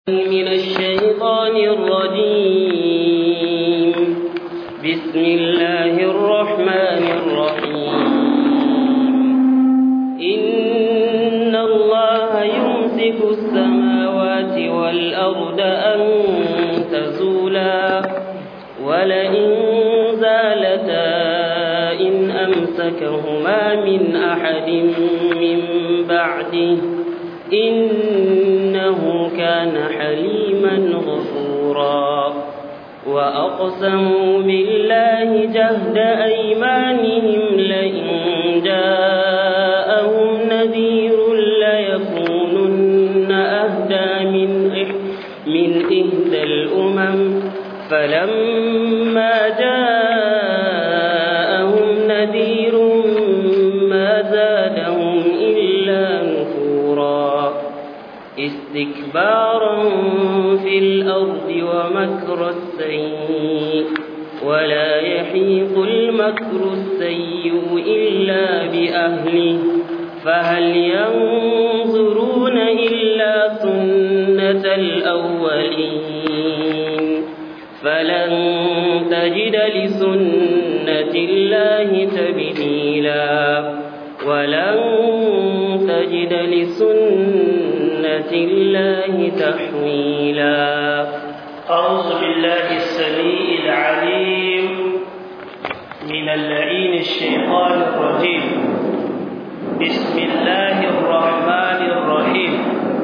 من الشيطان الرجيم بسم الله الرحمن الرحيم إن الله يمسك السماوات والأرض أن تزولا ولئن زالتا إن أمسكهما من أحد من بعده إنه كان حليما غفورا وأقسموا بالله جهد أيمانهم لئن جاءهم نذير ليكونن أهدى من من إهدى الأمم فلما جاءهم نذير ما زادهم إلا نفورا استكبارا في الأرض ومكر السيء ولا يحيق المكر السيء إلا بأهله فهل ينظرون إلا سنة الأولين فلن تجد لسنة الله تبديلا ولن تجد لسنة الله تحويلا أعوذ بالله السميع العليم من اللعين الشيطان الرجيم بسم الله الرحمن الرحيم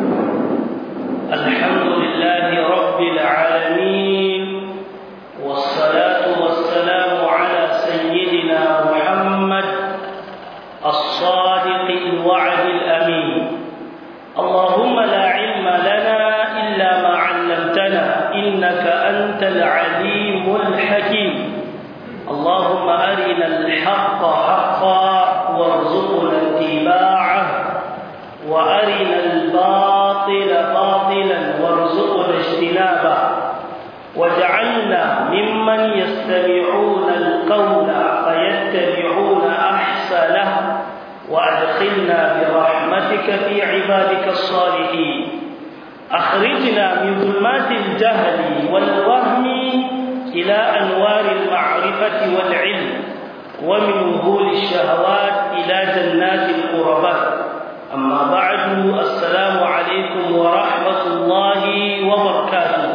الحمد لله رب العالمين والصلاة والسلام على سيدنا محمد الصادق الوعد الأمين اللهم لا علم لنا إلا ما علمتنا إنك أنت العليم الحكيم اللهم أرنا الحق حقا وارزقنا اتباعه وأرنا الباطل باطلا وارزقنا اجتنابه واجعلنا ممن يستمعون القول فيتبعون أحسنه وأدخلنا برحمتك في عبادك الصالحين أخرجنا من ظلمات الجهل والوهم إلى أنوار المعرفة والعلم ومن وهول الشهوات إلى جنات القربات أما بعد السلام عليكم ورحمة الله وبركاته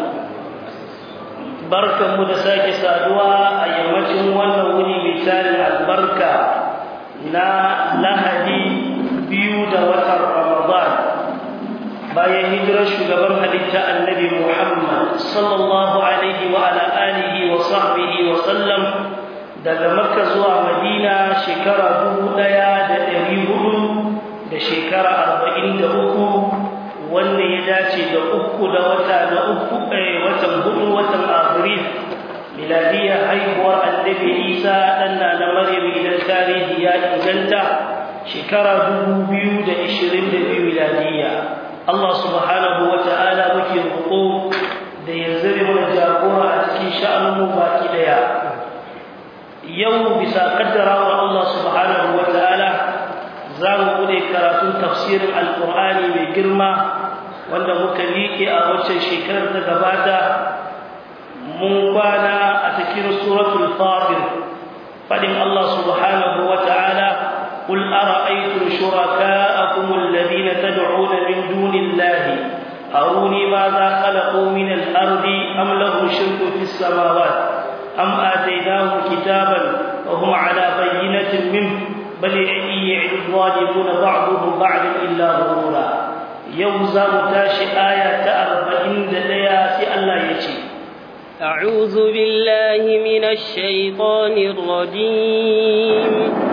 بركة مدساك سادوا أيامكم ونولي مثال البركة na lahadi biyu da watan ramadan bayan hijirar shugaban halitta annabi muhammad sallallahu alaihi wa ala alihi wa sahbihi wa sallam daga makka zuwa madina shekara dubu ɗaya da ɗari hudu da shekara arba'in da uku wanda ya dace da uku da wata da uku watan hudu watan afril miladiyar haihuwar annabi isa ɗanna na maryam idan tarihi ya inganta shekara dubu biyu da ishirin da biyu miladiyya allah subhanahu wa ta'ala muke roƙo da ya zare mana jagora a cikin sha'aninmu baki ɗaya yau bisa kaddarawar allah subhanahu wa ta'ala za mu bude karatun tafsirin alƙur'ani mai girma wanda muka liƙe a waccan shekarar ta gabata mun kwana a cikin suratul fatir fadin Allah subhanahu wa ta'ala qul ara'aytum shuraka'akum alladhina tad'una min dunillahi aruni madha khalaqu min al-ardi am lahum shirkun fis samawati am ataynahum kitaban wa hum 'ala bayyinatin minhu bal ya'idu adh-dhalimuna ba'duhum ba'dan illa ghurura yau za mu tashi aya ta 41 sai Allah ya ce أعوذ بالله من الشيطان الرجيم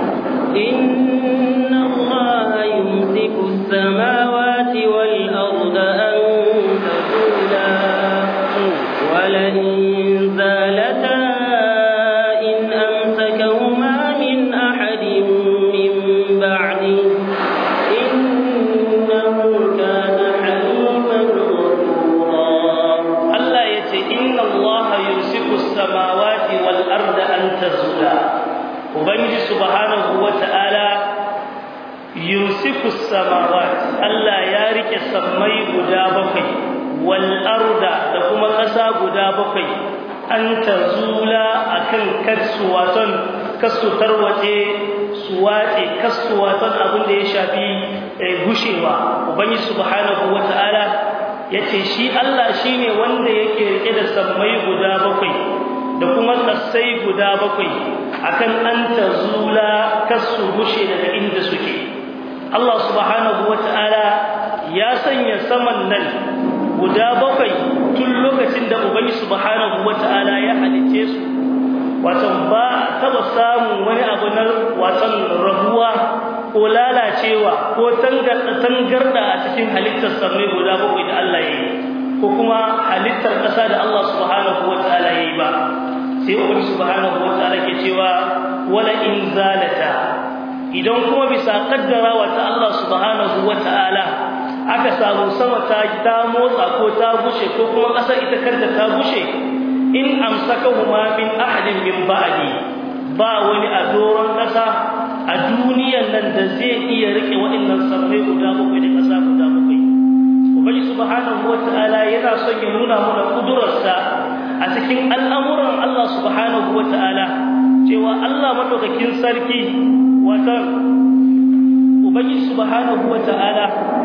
إن الله يمسك السماوات والأرض أن تزولا ولئن زالتا إن أمسكهما من أحد من بعده إنه كان حليما غفورا الله يتي إن الله يمسك السماوات والأرض أن تزولا وبنجي سبحانه وتعالى yumsiku samawat Allah ya rike sammai guda bakwai wal arda da kuma ƙasa guda bakwai an tazula akan kasu waton kasu tarwace su wace kasu waton abin da ya shafi gushewa ubangiji subhanahu wata'ala yace shi Allah shine wanda yake rike da sammai guda bakwai da kuma kasai guda bakwai akan an tazula kasu gushe daga inda suke Allah subhanahu wata'ala ya sanya saman nan guda bakwai tun lokacin da ubangi subhanahu wata'ala ya halice su watan ba taba samun wani abu na watan rabuwa ko lalacewa ko tangarda a cikin halittar sammai guda bakwai da Allah ya yi ko kuma halittar ƙasa da Allah subhanahu wata'ala ya yi ba sai ubangi subhanahu wata'ala ke cewa wala in zalata idan kuma bisa kaddarawa ta Allah subhanahu wata'ala aka samu sama ta ta motsa ko ta bushe ko kuma ƙasar ita kanta ta bushe in amsakahuma min ahadin min ba'di ba wani a doron ƙasa a duniyan nan da zai iya rike waɗannan sammai guda bakwai da ƙasa guda bakwai ubangi subhanahu wata'ala yana son ya nuna mana kudurarsa a cikin al'amuran Allah subhanahu wata'ala cewa Allah madaukakin sarki wata ubangi subhanahu wata'ala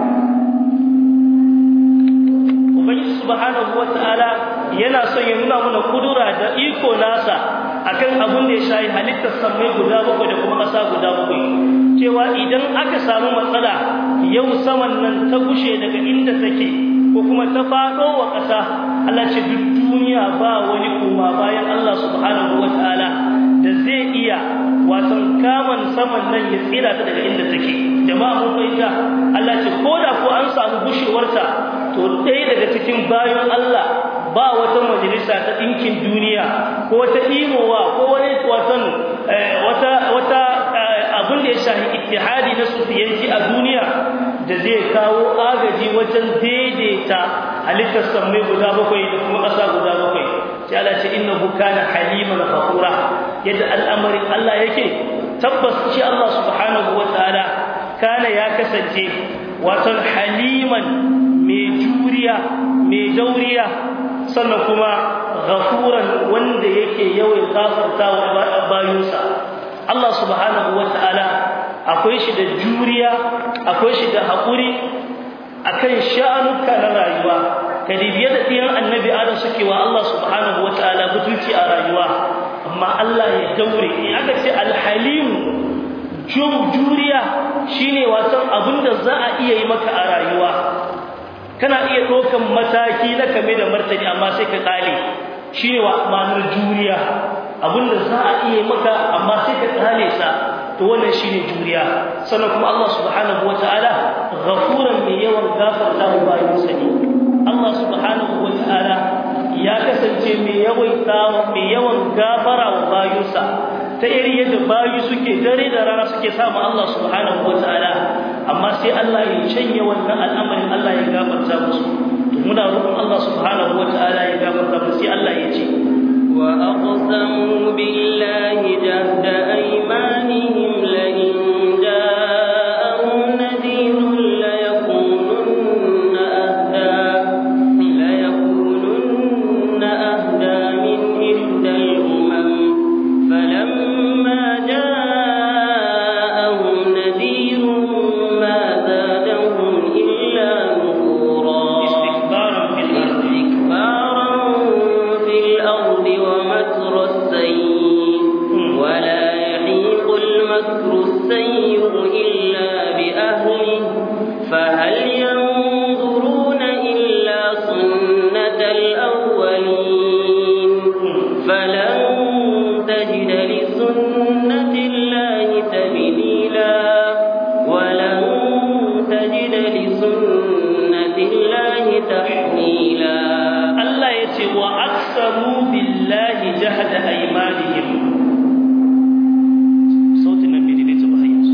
ubangi subhanahu wata'ala yana son ya nuna mana kudura da iko nasa akan abin da ya shayi halittar sammai guda bakwai da kuma ƙasa guda bakwai cewa idan aka samu matsala yau saman nan ta gushe daga inda take ko kuma ta faɗo wa ƙasa Allah ce duk duniya ba wani kuma bayan Allah subhanahu wata'ala da zai iya wasan kaman saman nan ya tsira ta daga inda take jama'a mun fahimta Allah ce ko da ko an samu gushewarta to ɗaya daga cikin bayan Allah ba wata majalisa ta ɗinkin duniya ko wata imowa ko wani watan wata wata abin da ya shahi ittihadi na sufiyanci a duniya da zai kawo agaji wajen daidaita halittar sammai guda bakwai da kuma ƙasa guda bakwai sai Allah ce innahu kana haliman ghafura yadda al'amarin Allah yake tabbas shi Allah subhanahu wataala kana ya kasance watan haliman mai juriya mai dauriya sannan kuma ghafuran wanda yake yawan gafarta wa bayinsa Allah subhanahu wataala akwai shi da juriya akwai shi da haƙuri akan sha'anuka na rayuwa kadibiya da ɗiyan annabi adam suke wa Allah subhanahu wataala butulci a rayuwa amma Allah ya daure in aka ce alhalim juriya shine wasan abinda za a iya yi maka a rayuwa kana iya ɗaukan mataki na kame da martani amma sai ka ƙale shine wa ma'anar juriya abinda za a iya maka amma sai ka ƙale sa to wannan shine juriya sannan kuma Allah subhanahu wataala ghafuran mai yawan gafarta wa bayinsa ne Allah subhanahu wataala ya kasance mai yawan mai yawan gafara wa bayinsa ta iri yadda bayi suke dare da rana suke samu Allah subhanahu wataala amma sai Allah ya canye wannan al'amarin Allah ya gafarta musu to muna roƙon Allah subhanahu wataala ya gafarta musu sai Allah ya ce wa aqsamu billahi jahda aymanihim la in ja'ahum nadhirun la yakununna ahda la yakununna ahda min ihdal umam falamma ja'ahum nadhirun ma zadahum illa nufura istikbaran fil ardi استكبارا في الأرض ومكر السيء ولا يحيق المكر السيء إلا بأهله فهل ينظرون إلا سنة الأولين فلن تجد لسنة الله تبديلا ولن تجد لسنة الله تحويلا Allah ya ce wa aksamu billahi jahada aymanihim sautin nan bai daidaita ba hayyansu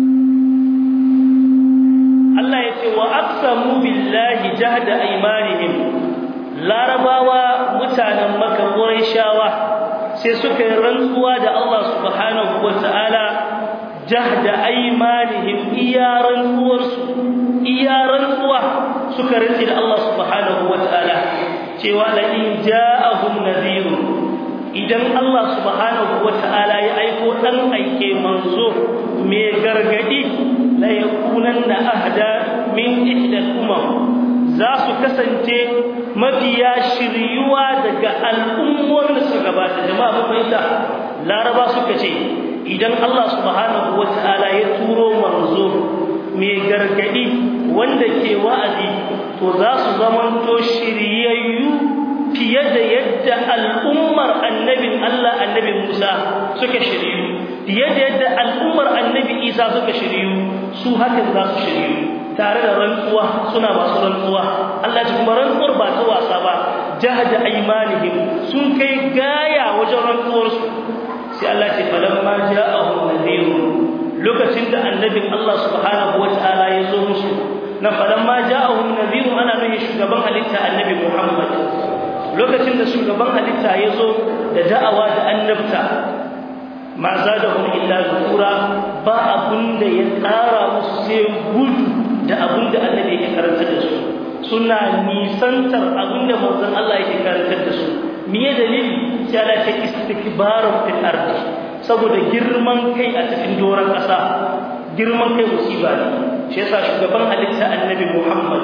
Allah ya ce wa aksamu billahi jahada aymanihim larabawa mutanen maka shawa sai suka yi rantsuwa da Allah subhanahu wata'ala jahda aymanihim iyaran uwarsu iyaran uwa suka rinci da Allah subhanahu wataala cewa la in ja'ahum nadhirun idan Allah subhanahu wataala ya aiko dan aike manzo mai gargadi la yakunanna ahda min ihda umam za su kasance mafiya shiryuwa daga al'ummar da suka gabata jama'a mun fahimta laraba suka ce idan Allah subhanahu wataala ya turo manzo mai gargadi wanda ke wa'azi to za su zamanto shiryayyu fiye da yadda al'ummar annabin Allah annabin Musa suka shiryu fiye da yadda al'ummar annabi Isa suka shiryu su hakan za su shiryu tare da rantsuwa suna masu rantsuwa Allah ji kuma rantsuwar ba ta wasa ba jahada aymanihim sun kai gaya wajen rantsuwarsu sai Allah ce falamma ja'ahum nadhirun lokacin da annabin Allah subhanahu wataala ya zo musu na falamma ja'ahum nadhirun ana nuna shugaban halitta annabi Muhammad lokacin da shugaban halitta ya zo da da'awa da annabta ma zadahum illa zukura ba abun da ya tsara musu sai gudu da abun da annabi yake karantar da su suna nisantar abun da manzon Allah yake karantar da su miye dalili sai Allah ta istikbarun fil ardi saboda girman kai a cikin doran kasa girman kai musiba ne shi yasa shugaban halitta annabi Muhammad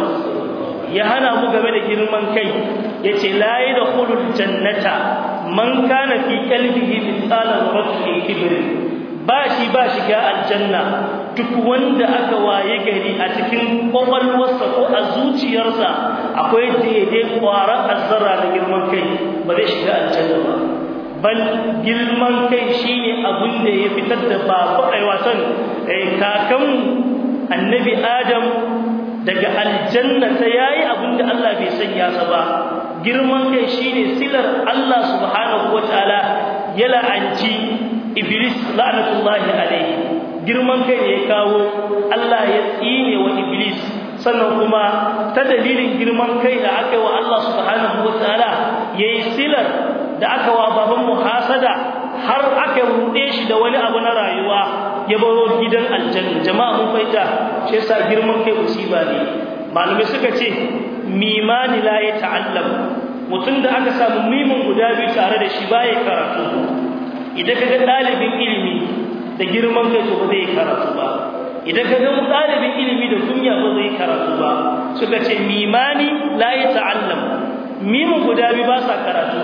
ya hana mu game da girman kai yace la yadkhulul jannata man kana fi qalbihi mithqala dharratin kibr ba shi ba shiga aljanna duk wanda aka waye gari a cikin kwakwalwarsa ko a zuciyarsa akwai daidai kwarar azzara da girman kai ba zai shiga aljanna ba bal girman kai shine abin da ya fitar da babu ai wasan kakan annabi adam daga aljanna ta yayi abin da Allah bai sanya sa ba girman kai shine silar Allah subhanahu wataala ya la'anci iblis la'natullahi alayhi girman kai ne ya kawo Allah ya tsine wa iblis sannan kuma ta dalilin girman kai da aka yi wa Allah subhanahu wataala yayi silar da aka wa baban muhasada har aka rude shi da wani abu na rayuwa ya baro gidan aljanna jama'a mun faita shi yasa girman kai musiba ne malamai suka ce mimani la ya ta'allam mutum da aka samu mimin guda biyu tare da shi baya karatu idan kaga dalibin ilimi da girman kai to ba zai karatu ba idan kaga dalibin ilimi da kunya ba zai karatu ba suka ce mimani la ya ta'allam mimin guda biyu ba sa karatu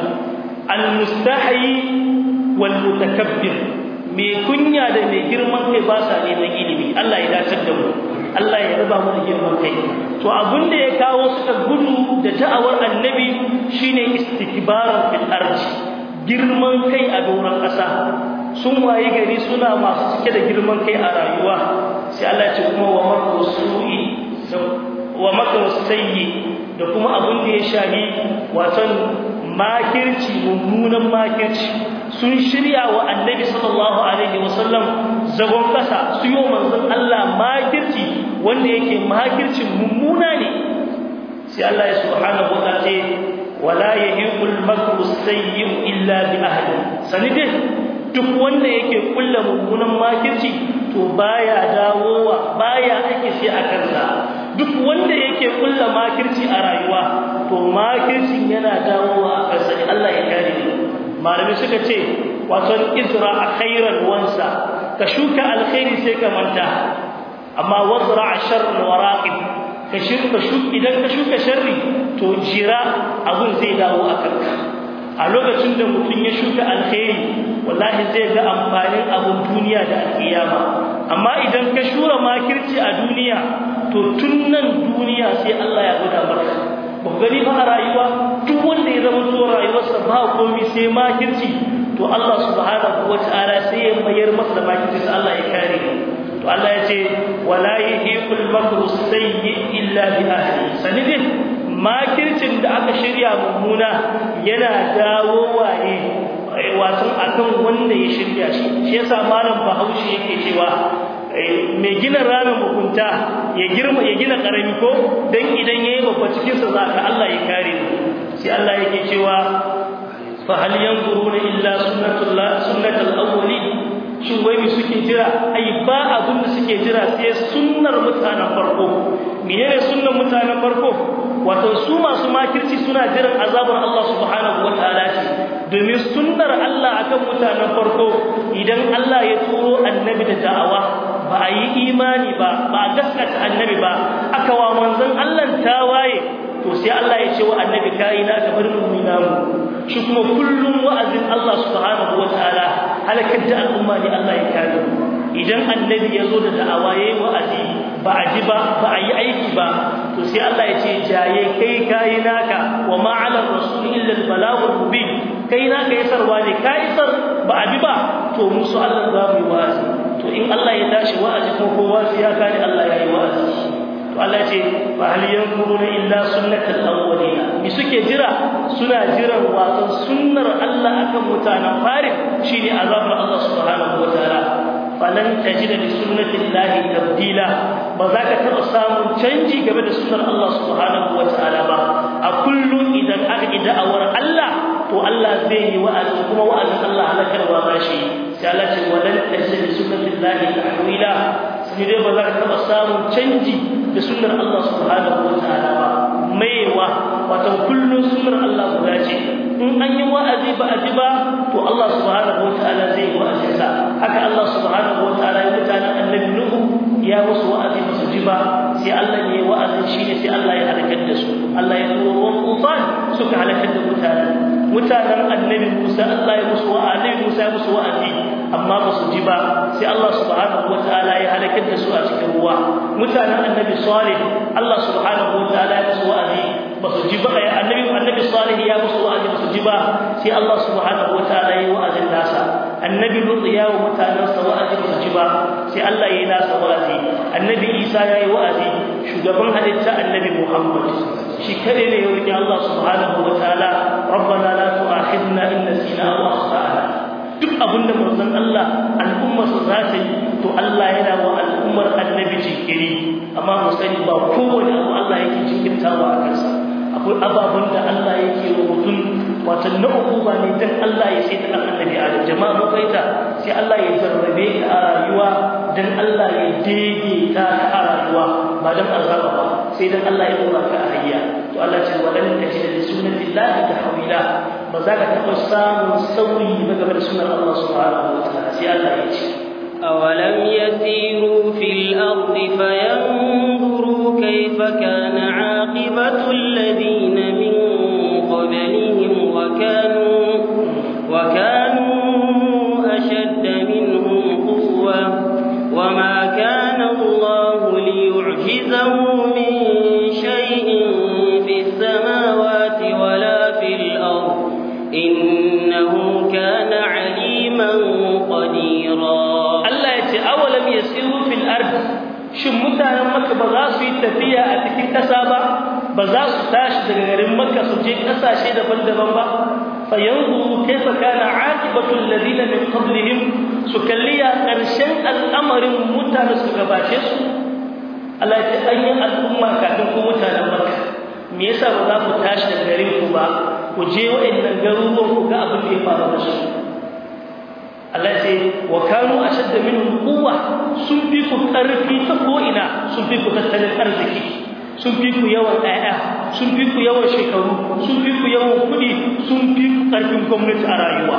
al-mustahi wal mutakabbir mai kunya da mai girman kai ba sa neman ilimi Allah ya dace da mu Allah ya raba mu da girman kai to abin da ya kawo suka gudu da da'awar annabi shine istikbaran fil ardi girman kai a doron ƙasa sun waye gari suna masu cike da girman kai a rayuwa sai Allah ya ce kuma wa makru su'i wa makru sayyi da kuma abin da ya shahi waton makirci mummunan makirci sun shirya wa annabi sallallahu alaihi wasallam zagon kasa su yi manzon Allah makirci wanda yake makircin mummuna ne sai Allah ya subhanahu wa ta'ala ce wala yahiqul makru sayyi'u illa bi ahli sanidin duk wanda yake kulla mummunan makirci to baya dawowa baya ake sai a kansa duk wanda yake kulla makirci a rayuwa to makircin yana dawowa a kansa Allah ya kare ni malamai suka ce wato izra a khairan wansa ka shuka alkhairi sai ka manta amma wazra sharran waraqib ka shirka shuka idan ka shuka sharri to jira abun zai dawo a kanka a lokacin da mutum ya shuka alkhairi wallahi zai ga amfanin abun duniya da alkiyama amma idan ka shura makirci a duniya to tun nan duniya sai Allah ya guda maka ba gani ba a rayuwa duk wanda ya zama to rayuwarsa ba komai sai makirci to Allah subhanahu wataala sai ya mayar masa da makirci sai Allah ya kare to Allah ya ce wala yahiqul makru sayyi illa bi ahli sanidin makircin da aka shirya mummuna yana dawowa ne wato akan wanda ya shirya shi shi yasa malam Bahaushe yake cewa mai gina ramin mugunta ya girma ya gina karami ko dan idan yayi babba cikin sa zaka Allah ya kare mu sai Allah yake cewa fa hal yanzuruna illa sunnatullah sunnatul awwalin shin wai suke jira ai ba abin da suke jira sai sunnar mutanen farko menene sunnar mutanen farko wato su masu makirci suna jiran azabar Allah subhanahu wataala ce domin sunnar Allah akan mutanen farko idan Allah ya turo annabi da da'awa ba a yi imani ba ba a gaskata annabi ba aka wa manzon Allah tawaye to sai Allah ya ce wa annabi kai na ka bar mu namu shi kuma kullum wa'azin Allah subhanahu wataala halakar da al'umma ne Allah ya kare idan annabi ya zo da da'awa yayi wa'azi ba a ji ba ba a yi aiki ba to sai Allah ya ce jaye kai kai naka wa ma 'ala rasul illa al-balaghul mubin kai naka yasarwa ne ka isar ba a bi ba to musu Allah za mu yi wa'azi to in Allah ya tashi wa'azi ko kowa sai ya kare Allah ya yi wa'azi to Allah ce fa hal yanzuruna illa sunnatal awwalina mi suke jira suna jiran wato sunnar Allah akan mutanen farin shine azabar Allah subhanahu wataala falan tajida li sunnatillahi tabdila ba za ka taɓa samun canji game da sunnar Allah subhanahu wataala ba a kullum idan aka da'awar Allah to Allah zai yi wa'azi kuma wa'azin Allah halakarwa ba shi sai Allah ce walan tajida li sunnatillahi tahwila sai dai ba za ka taɓa samun canji da sunnar Allah subhanahu wataala ba maiwa wato kullum sunnar Allah guda ce in an yi wa'azi ba a ji ba to Allah subhanahu wataala zai yi wa'azi sa haka Allah subhanahu wataala ya mutanen annabi Nuhu ya musu wa'azi ba su ji ba sai Allah ne wa'azin shine sai Allah ya halakar da su Allah ya turo ruwan tufan suka halakar da mutanen mutanen annabi Musa Allah ya musu wa'azi Musa ya musu wa'azi amma ba su ji ba sai Allah subhanahu wataala ya halakar da su a cikin ruwa mutanen annabi Salih Allah subhanahu wataala ya musu wa'azi ba su ji ba annabi annabi Salih ya musu wa'azi ba su ji ba sai Allah subhanahu wataala ya yi wa'azin nasa annabi Lut ya wa mutanensa wa'azi ba su ji ba sai Allah ya yi nasa wa'azi annabi Isa ya yi wa'azi shugaban halitta annabi Muhammad shi kare ne ya roki Allah subhanahu wataala rabbana la tu'akhidna in nasina aw akhtana duk abinda manzon Allah al'umma su za ta yi to Allah yana wa al'ummar annabi jinkiri amma mu sani ba kowane abu Allah yake jinkirtawa a kansa akwai ababen da Allah yake wa mutum wato na uku ba ne dan Allah ya sai ta annabi a jama'a mu kaita sai Allah ya jarrabe ka a rayuwa dan Allah ya dege ta a rayuwa ba dan azaba ba sai dan Allah ya dora ka a hayya to Allah ce walan tajid li sunnatillahi tahwila ba za ka taɓa samun sauyi ba game da sunan Allah subhanahu wa ta'ala sai Allah ya ce أولم يسيروا في الأرض فينظروا كيف كان عاقبة الذين من قبلهم وكانوا وكانوا أشد منهم قوة وما كان الله ليعجزه من شيء في السماوات ولا في الأرض إنه كان عليما قديرا Allah ya ce awalam yasiru fil ard shin mutanen Makka ba za su yi tafiya a cikin ƙasa ba ba za su tashi daga garin Makka su je ƙasashe daban-daban ba fa yanzu kaifa kana aqibatu alladhina min qablihim su kalliya ƙarshen al'amarin mutane su gabace su Allah ya ce an yi al'umma kafin ku mutanen Makka me yasa ba za ku tashi daga garin ku ba ku je waɗannan garuruwan ku ga abin da ya faru da su Allah ce wa kanu ashadda minhum quwwa sun fi ku karfi ta ko ina sun fi ku tattalin arziki sun fi ku yawan ɗaya sun fi ku yawan shekaru sun fi ku yawan kuɗi sun fi ku karfin gwamnati a rayuwa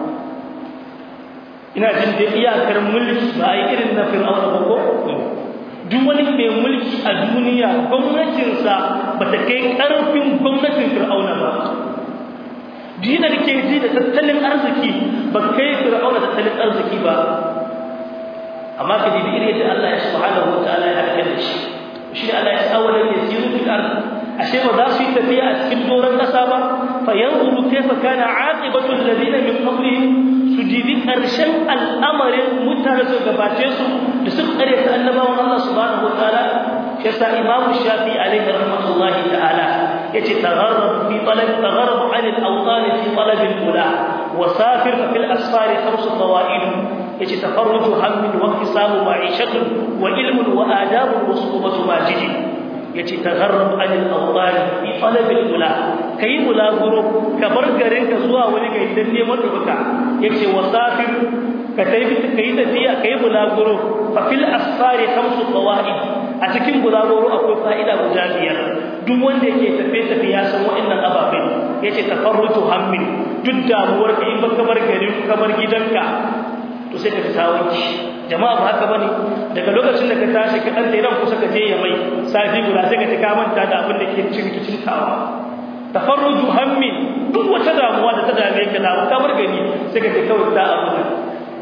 ina jin da iyakar mulki ba a yi irin na fir'auna ba ko duk wani mai mulki a duniya gwamnatinsa ba ta kai karfin gwamnatin fir'auna ba dina da ke ji da tattalin arziki ba kai fir'auna tattalin arziki ba amma ka ji irin da Allah ya subhanahu wataala ya halaka da shi shi ne Allah ya sa wannan ya siru fil ard ashe ba za su yi tafiya a cikin doron kasa ba fa yanzuru kayfa kana aqibatu alladhina min qablihim su jibi karshen al'amarin mutane su gabace su da su kare ta annabawan Allah subhanahu wataala yasa imamu shafi alaihi rahmatullahi ta'ala yace tagharrab fi talab tagharrab 'an al-awtan fi talab al-ula wa safir fi al-asfar khams fawaid yace tafarruj hammin wa iktisabu ma'ishatun wa ilmun wa adab wa suhbatu majid yace tagharrab 'an al-awtan fi talab al-ula kai mulaguro ka bar garin ka zuwa wani gari dan neman rubuta yace wa safir ka tafi ka yi tafiya ka yi bulaguro fa fil asfari khamsu qawaid a cikin bulaguro akwai fa'ida guda biyar duk wanda yake tafe tafe ya san wa'annan ababen yace tafarrutu hammin duk damuwar ka in baka bar gari ka bar gidanka to sai ka fita wanki jama'a ba haka bane daga lokacin da ka tashi ka dan idan kusa ka je ya mai safi guda sai ka ta ka manta da abin da ke cikin kicin kawa tafarruju hammi duk wata damuwa da ta dame ka da ka bar gari sai ka ta kawai da abu da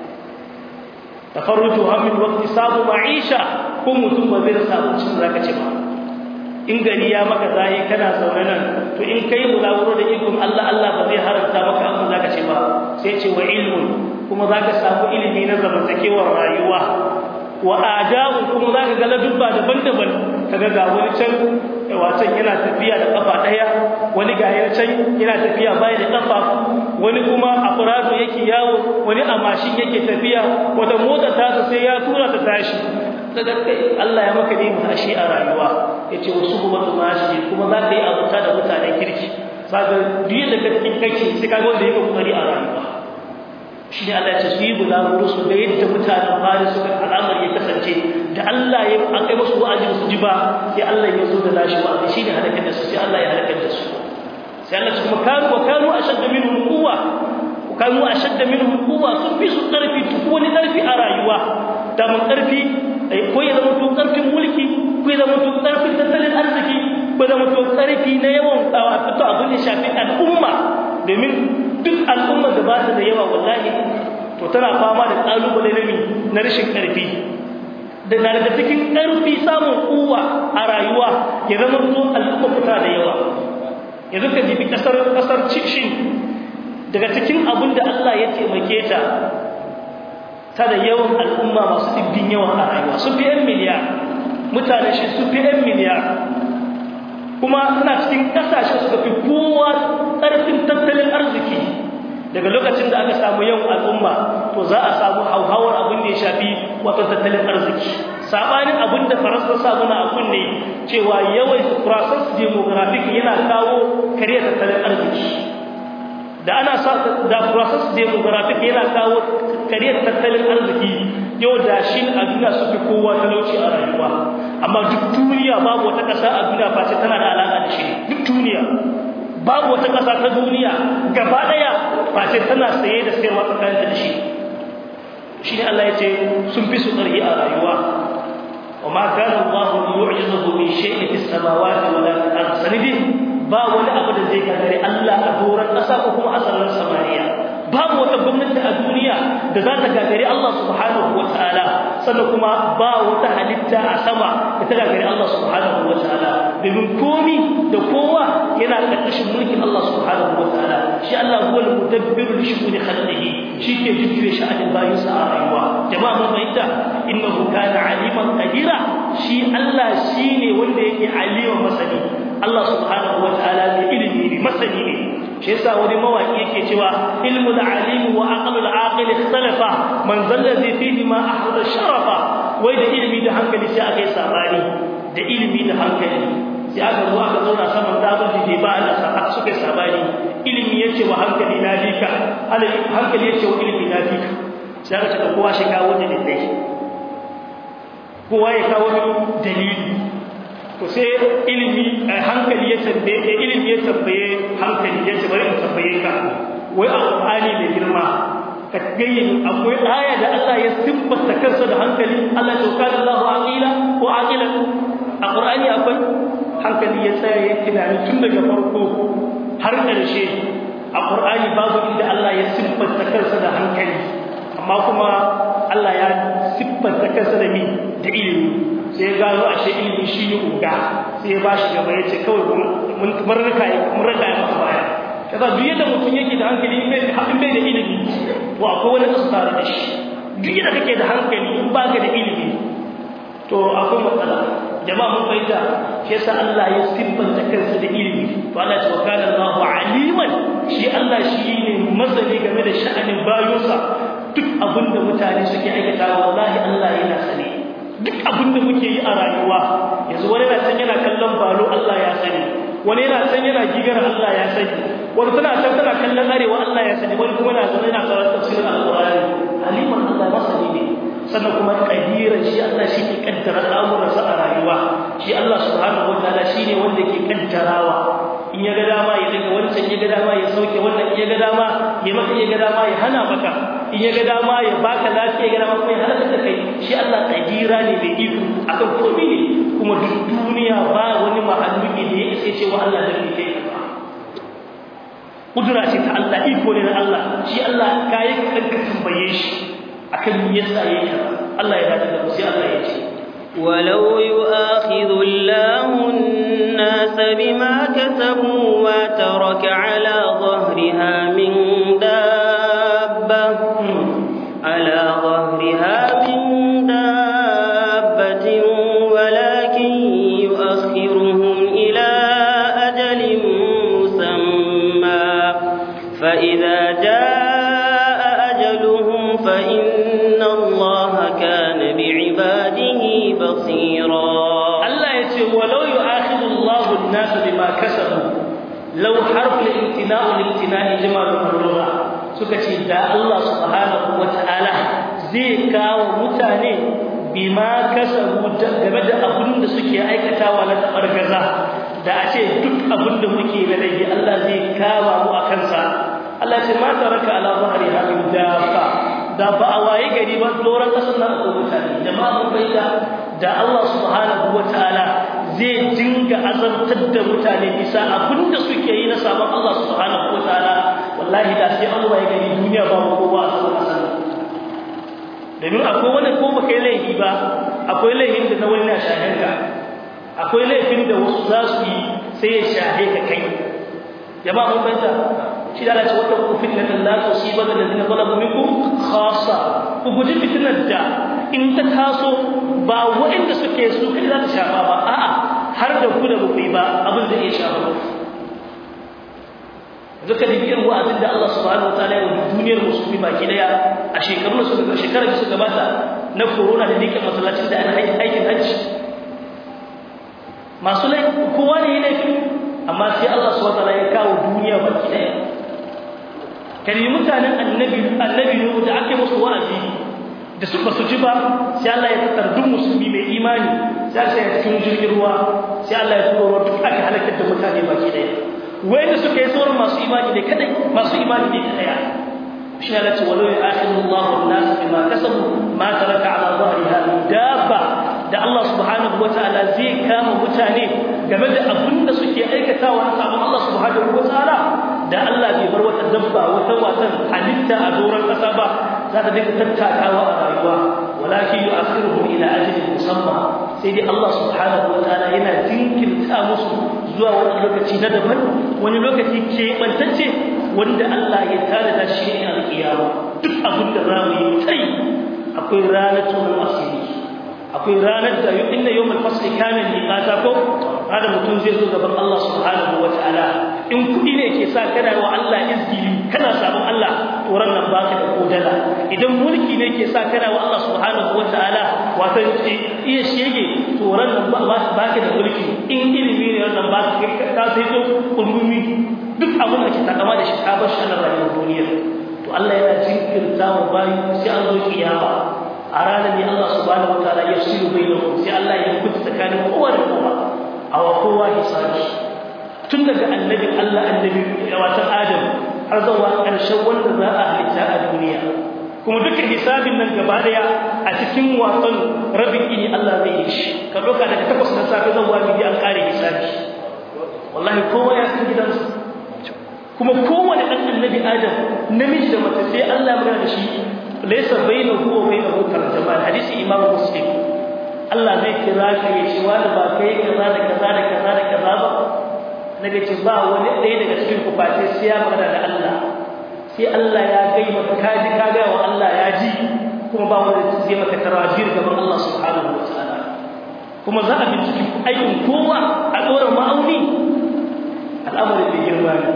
tafarruju hammi wa iktisabu ma'isha ko mutum ba zai samu cin zaka ci ba in gari ya maka zai kana zaune nan to in kai mulawuro da ikon Allah Allah ba zai haramta maka abin zaka ci ba sai ce wa ilmun kuma zaka samu ilimi na zamantakewar rayuwa wa adabu kuma zaka ga ladubba daban-daban kaga ga wani can wacan yana tafiya da kafa daya wani ga yana can yana tafiya bai da kafa wani kuma a furado yake yawo wani a mashin yake tafiya wata mota ta sai ya tura ta tashi daga kai Allah ya maka ne mashi a rayuwa yace wasu kuma mashi kuma za ka yi abuta da mutanen kirki saka duk da kake kake sai kaga wanda yake kokari a rayuwa shi ne Allah ya ce su yi bulaguro su ga yadda mutanen fari suka al'amar ya kasance da Allah ya akai musu wa'azi su ji ba sai Allah ya zo da nashi wa'azi shi ne halakar da su sai Allah ya halakar da su sai Allah ya kuma kanu wa kanu ashadda minhum quwwa kanu ashadda minhum quwwa sun fi su karfi duk wani karfi a rayuwa da mun karfi ko ya zama to karfin mulki ko ya zama to karfin tattalin arziki ko ya zama to karfi na yawan fito abin da shafi al'umma domin duk al'ummar da ba ta da yawa wallahi to tana fama da kalubale na na rashin karfi da na daga cikin karfi samun kuwa a rayuwa ya zama to al'umma fita da yawa yanzu ka jibi kasar kasar cikin daga cikin abin da Allah ya taimake ta ta da yawan al'umma masu dibbin yawan a rayuwa su fi yan miliyar mutane shi su fi yan miliyar kuma suna cikin kasashe suka fi kowa ƙarfin tattalin arziki daga lokacin da aka samu yawan al'umma to za a samu hauhawar abin da ya shafi wato tattalin arziki sabanin abin da faransa sa muna abun ne cewa yawan process demographic yana kawo kare tattalin arziki da ana sa da process demographic yana kawo kare tattalin arziki yau da shi a duniya su fi kowa talauci a rayuwa amma duk duniya babu wata ƙasa a duniya face tana da alaƙa da shi duk duniya babu wata ƙasa ta duniya gaba ɗaya face tana saye da sayarwa tsakaninta da shi shi ne Allah ya ce sun fi su ƙarfi a rayuwa wa ma kana Allah yu'jizuhu min shay'in fis samawati wa la fil ardi sanidi ba wani abu da zai gagare Allah a doron ƙasa ko kuma a sararin samaniya babu wata gwamnati a duniya da za ta gagari Allah subhanahu wa ta'ala sannan kuma ba wata halitta a sama da ta gagari Allah subhanahu wa ta'ala domin komi da kowa yana ƙarƙashin mulkin Allah subhanahu wa ta'ala shi Allah huwa al-mudabbiru li shu'uni khalqihi shi ke jujjuya sha'anin bayinsa a rayuwa jama'a mun fahimta innahu kana aliman qadira shi Allah shine wanda yake alima masani Allah subhanahu wa ta'ala ne ilimi ne masani ne shi yasa wani mawaki yake cewa ilmu al-alim wa aqlu al-aqil ikhtalafa man zallazi fihi ma ahra sharafa wai da ilimi da hankali sai aka yi sabani da ilimi da hankali sai aka zo aka zauna saman dabaji da ba Allah sa suka yi sabani ilimi yace wa hankali na dika hankali yace wa ilimi na dika sai aka ce kowa shi kawo dalilai kowa ya kawo dalili to sai ilimi hankali ya tambaye ilimi ya tambaye hankali ya ce bari in tambaye ka wai alqur'ani da girma ka gayyin akwai aya da Allah ya siffata kansa da hankali Allah ya kana Allahu aqila ko aqila alqur'ani akwai hankali ya tsaya ya tunani tun daga farko har ƙarshe alqur'ani babu inda Allah ya siffata kansa da hankali amma kuma Allah ya siffata kansa da mi da ilimi sai ya gano ashe ilimi shi ne uga sai ya bashi gaba ya ce kawai mun rika mun rika ya masa baya kaza duk yadda mutum yake da hankali in bai bai da ilimi to akwai wani kasu tare da shi duk yadda kake da hankali in ba ka da ilimi to akwai matsala jama'a mun fahimta shi yasa Allah ya siffanta kansa da ilimi to Allah ya ce kana Allahu aliman shi Allah shi ne masani game da sha'anin bayonsa duk abinda mutane suke aikata wallahi Allah yana sani duk abin da muke yi a rayuwa yanzu wani na san yana kallon balo Allah ya sani wani yana san yana gigar Allah ya sani wani tana san tana kallon arewa Allah ya sani wani kuma na zama yana karanta tafsirin alqur'ani aliman sannan kuma kadiran shi Allah shi ke kaddara al'amuransa a rayuwa shi Allah subhanahu wataala shine wanda ke kaddarawa in ya ga dama ya daga wancan ya ga dama ya sauke wannan in ya ga dama ya maka ya ga dama ya hana maka in ya ga dama ya baka lafiya ya ga dama kuma ya halaka da kai shi Allah kadira ne mai iko akan komai ne kuma duk duniya ba wani mahalluki da ya isa cewa Allah da ke kai kudura ce ta Allah iko ne na Allah shi Allah kai ka tambaye shi akan me yasa yayi Allah ya dace da sai Allah ya ce ولو يؤاخذ الله الناس بما كسبوا ما ترك على ظهرها من دابة على ظهرها من دابة ولكن يؤخرهم إلى أجل مسمى فإذا جاء أجلهم فإن الله كان بعباده بصيرا الله يتي ولو يؤاخذ الله الناس بما كسبوا لو حرف الامتناء والامتناء جمال اللغة suka ce da Allah subhanahu wataala zai kawo mutane bima kasabu game da abin da suke aikatawa na tabargaza da a ce duk abin da muke na dai Allah zai kawo mu a kansa Allah ce ma taraka ala zahri hamin dafa da ba a waye gari ba doron kasar nan akwai mutane jama'a mun bayyana da Allah subhanahu wataala zai dinga azabtar da mutane bisa abinda suke yi na sabon Allah subhanahu wataala wallahi da sai Allah ya gani duniya ba mu kowa a cikin kasar domin akwai wani ko baka yi laifi ba akwai laifin da na wani na shahen ka akwai laifin da wasu za su yi sai ya shahe ka kai jama'a mun bayyana shi da Allah wata ku fitnatan la tusiba alladhina zalamu minkum khassa ku guji fitnar da in ta taso ba waɗanda suke su kai za ta shafa ba a'a har da ku da ku ba abin da ya shafa ba zaka da biyar wa'azin da Allah subhanahu wataala ya yi duniyar musulmi baki daya a shekarun su daga shekarar su gabata na corona da nake masallacin da ana aikin hajji masu laifi kowa ne ya laifi amma sai Allah subhanahu wataala ya kawo duniya baki daya kare mutanen annabi annabi Nuhu da ake musu wa'azi da su ba su ji ba sai Allah ya tattar duk musulmi mai imani sai sai ya cikin jirgin ruwa sai Allah ya turo ruwa duk aka halakar da mutane baki daya wanda suka yi sauran masu imani ne kadai masu imani ne kadai shi Allah ce walau ya'khudhu Allahu an-nas bima kasabu ma taraka ala dhahriha min dabba da Allah subhanahu wataala zai kama mutane game da abin da suke aikatawa na sabon Allah subhanahu wataala da Allah bai bar wata dabba wata watan halitta a doron kasa ba za ta dinga tattakawa a rayuwa walakin yu'akhiruhum ila ajalin musamma sai dai Allah subhanahu wataala yana jinkirta musu zuwa wani lokaci na daban wani lokaci ke bantacce wanda Allah ya tare da shi ne alƙiyama duk abin da zamu yi kai akwai ranar tunan asiri akwai ranar da yau inna yawmal fasli kana miqata ko hada mutum zai zo gaban Allah subhanahu wataala in kudi ne ke sa kana wa Allah izgili kana sabon Allah to nan baka da kodala idan mulki ne ke sa kana wa Allah subhanahu wataala wato iya shege to nan baka da mulki in ilimi ne nan baka ka sai to kulmumi duk abin da ke takama da shi ka bar shi a rayuwar duniya to Allah yana jinkirta wa bayi sai an zo kiyama a ranar ne Allah subhanahu wataala ya siyo bainakum sai Allah ya kuta tsakanin kowa da kowa a wa kowa hisabi tun daga annabi Allah annabi watan Adam har zuwa ƙarshen wanda za a halitta a duniya kuma dukkan hisabin nan gaba daya a cikin wasan rabin ini Allah zai yi shi ka doka daga takwas na safe zan wani bi an kare hisabi wallahi kowa ya san gidansa kuma kowane ɗan annabi Adam namiji da mace sai Allah ya da shi laysa bainahu wa bainahu tarjama hadisi imam muslim Allah zai kira ka ya ce wani ba kai kaza da kaza da kaza da kaza ba naga ce ba wani ɗaya daga cikin ku face sai ya magana da Allah sai Allah ya gai maka kaji ka ga wa Allah ya ji kuma ba wani zai maka tarajir gaban Allah subhanahu wa ta'ala kuma za a binciki aikin kowa a ɗora ma'auni al'amarin da girma ne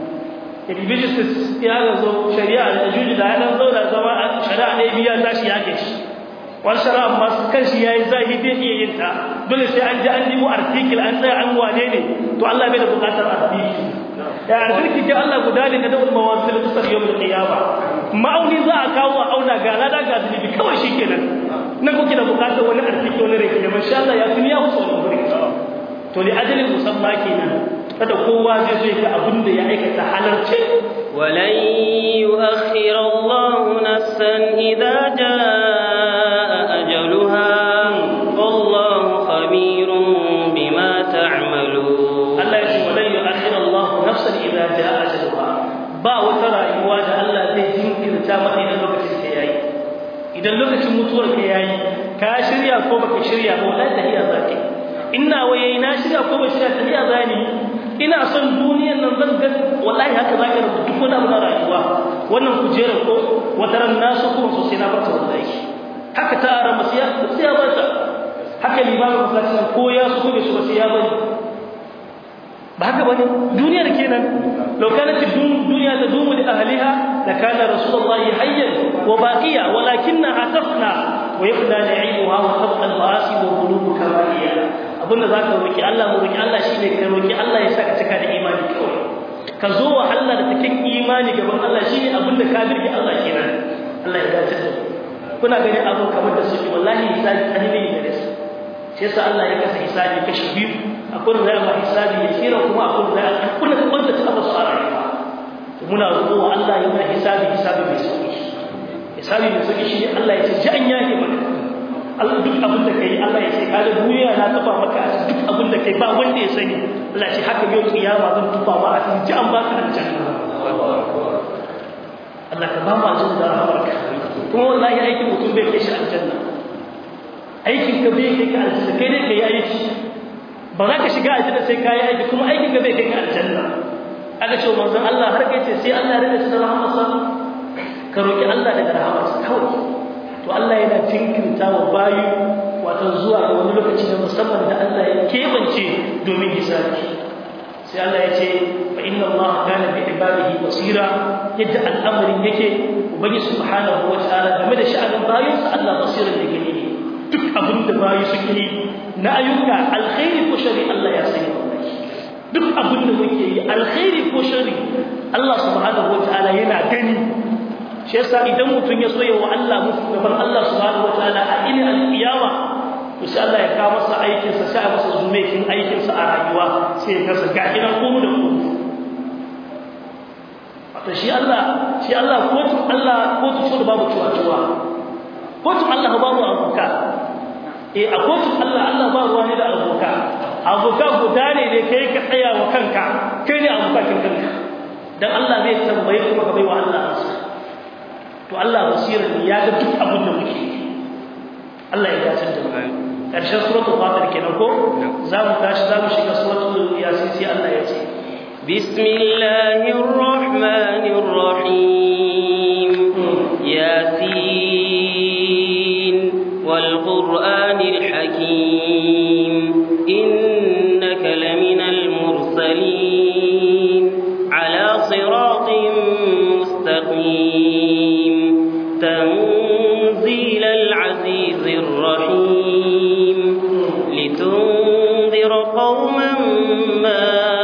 Ibibisis ya ga zo shari'a da juji da ya zauna zama a shari'a ɗaya biya tashi ya ke shi wani shari'a masu kan shi ya yi zahi bai iya yin ta dole sai an ji an nemo artikil an tsaya an wane ne to Allah bai da buƙatar artikil ya artikil ke Allah guda ne na dawul mawasil tusar yau da qiyama ma'auni za a kawo a auna ga lada ga zunubi kawai shi kenan nan kuke da bukatar wani arziki wani rai kenan masha Allah ya fi ya wuce wani guri to li ajalin musamma kenan kada kowa zai zo ga abin da ya aikata halarci ولن يؤخر الله نفسا إذا جاء أجلها والله خبير بما تعملون Allah ya ce walan yu'akhir Allah nafsan idza jaa ajaluha ba wata rayuwa da Allah zai jinkirta mata idan lokacin ta yayi idan lokacin mutuwar ka yayi ka shirya ko baka shirya ba wallahi tahiya zaki ina waye na shirya ko ba shirya tahiya zani ina son duniyar nan zan ga wallahi haka zaka rubuta duk wani abu na rayuwa wannan kujera ko wata ran nasu ko so sai na barta wallahi haka ta ara masiya sai ya barta haka limamin masallacin ko ya so ko bai so sai ya bari ba haka bane duniyar kenan law kanat dunya tadumu li ahliha la kana rasulullahi hayyan wa baqiya walakinna atafna wa yafna na'imuha wa tabqa al-ma'asi wa qulubu kama hiya abinda zaka roki Allah mu roki Allah shine ka roki Allah ya saka cika da imani kawai ka zo wa Allah da cikin imani gaban Allah shine abinda ka birge Allah kenan Allah ya dace da kuna gani abu kamar da suke wallahi hisabi annabi da su shi yasa Allah ya kasa hisabi kashi biyu akwai da zai hisabi ya kira kuma akwai da zai kuna wanda ta ba su a rayuwa muna roƙo wa Allah ya mana hisabi hisabi mai sauki hisabi mai sauki shi Allah ya ce ji an yake maka Allah duk abin da kai Allah ya ce ka da duniya na tufa maka a duk abin da kai ba wanda ya sani Allah ya ce haka yau kiyama zan tufa ma a cikin ji an baka aljanna Allah ka ba mu aljanna da rahmarka kuma wallahi aikin mutum bai kai shi aljanna aikin ka bai kai ka aljanna kai ne kai aiki ba za ka shiga aljanna sai ka yi aiki kuma aikin ka bai kai ka aljanna aka ce manzon Allah har kai ce sai Allah ya rage shi da rahmarsa ka roki Allah daga rahmarsa kawai to Allah yana jinkirta wa bayu wato zuwa ga wani lokaci na musamman da Allah ya kebance domin hisabi sai Allah ya ce fa inna Allah kana bi ibadihi basira yadda al'amarin yake ubangi subhanahu wa ta'ala game da sha'anin bayinsa Allah basirin da gani ne duk abin da bayi suke yi na ayyuka alkhairi ko shari Allah ya sani duk abin da muke yi alkhairi ko shari Allah subhanahu wataala yana gani shi yasa idan mutum ya so yawa Allah musu gaban Allah subhanahu wataala a ilin alkiyama to sai Allah ya kawo masa aikin sa sai masa zumekin aikin sa a rayuwa sai ya kasa ga ina ko da ku wato shi Allah shi Allah ko Allah ko to babu tuwa kotun Allah babu abuka eh a kotun Allah Allah ba ruwa ne da abuka abuka guda ne ne kai ka tsaya wa kanka kai ne abuka kin kanka dan Allah zai tambaye kuma ka bai wa Allah ansa to Allah basira ne ya ga duk abin da muke Allah ya dace da mu karshen suratul fatir kenan ko za mu tashi za mu shiga suratul yasin sai Allah ya ce bismillahir rahmanir rahim yasin والقرآن الحكيم إنك لمن المرسلين على صراط مستقيم تنزيل العزيز الرحيم لتنذر قوما ما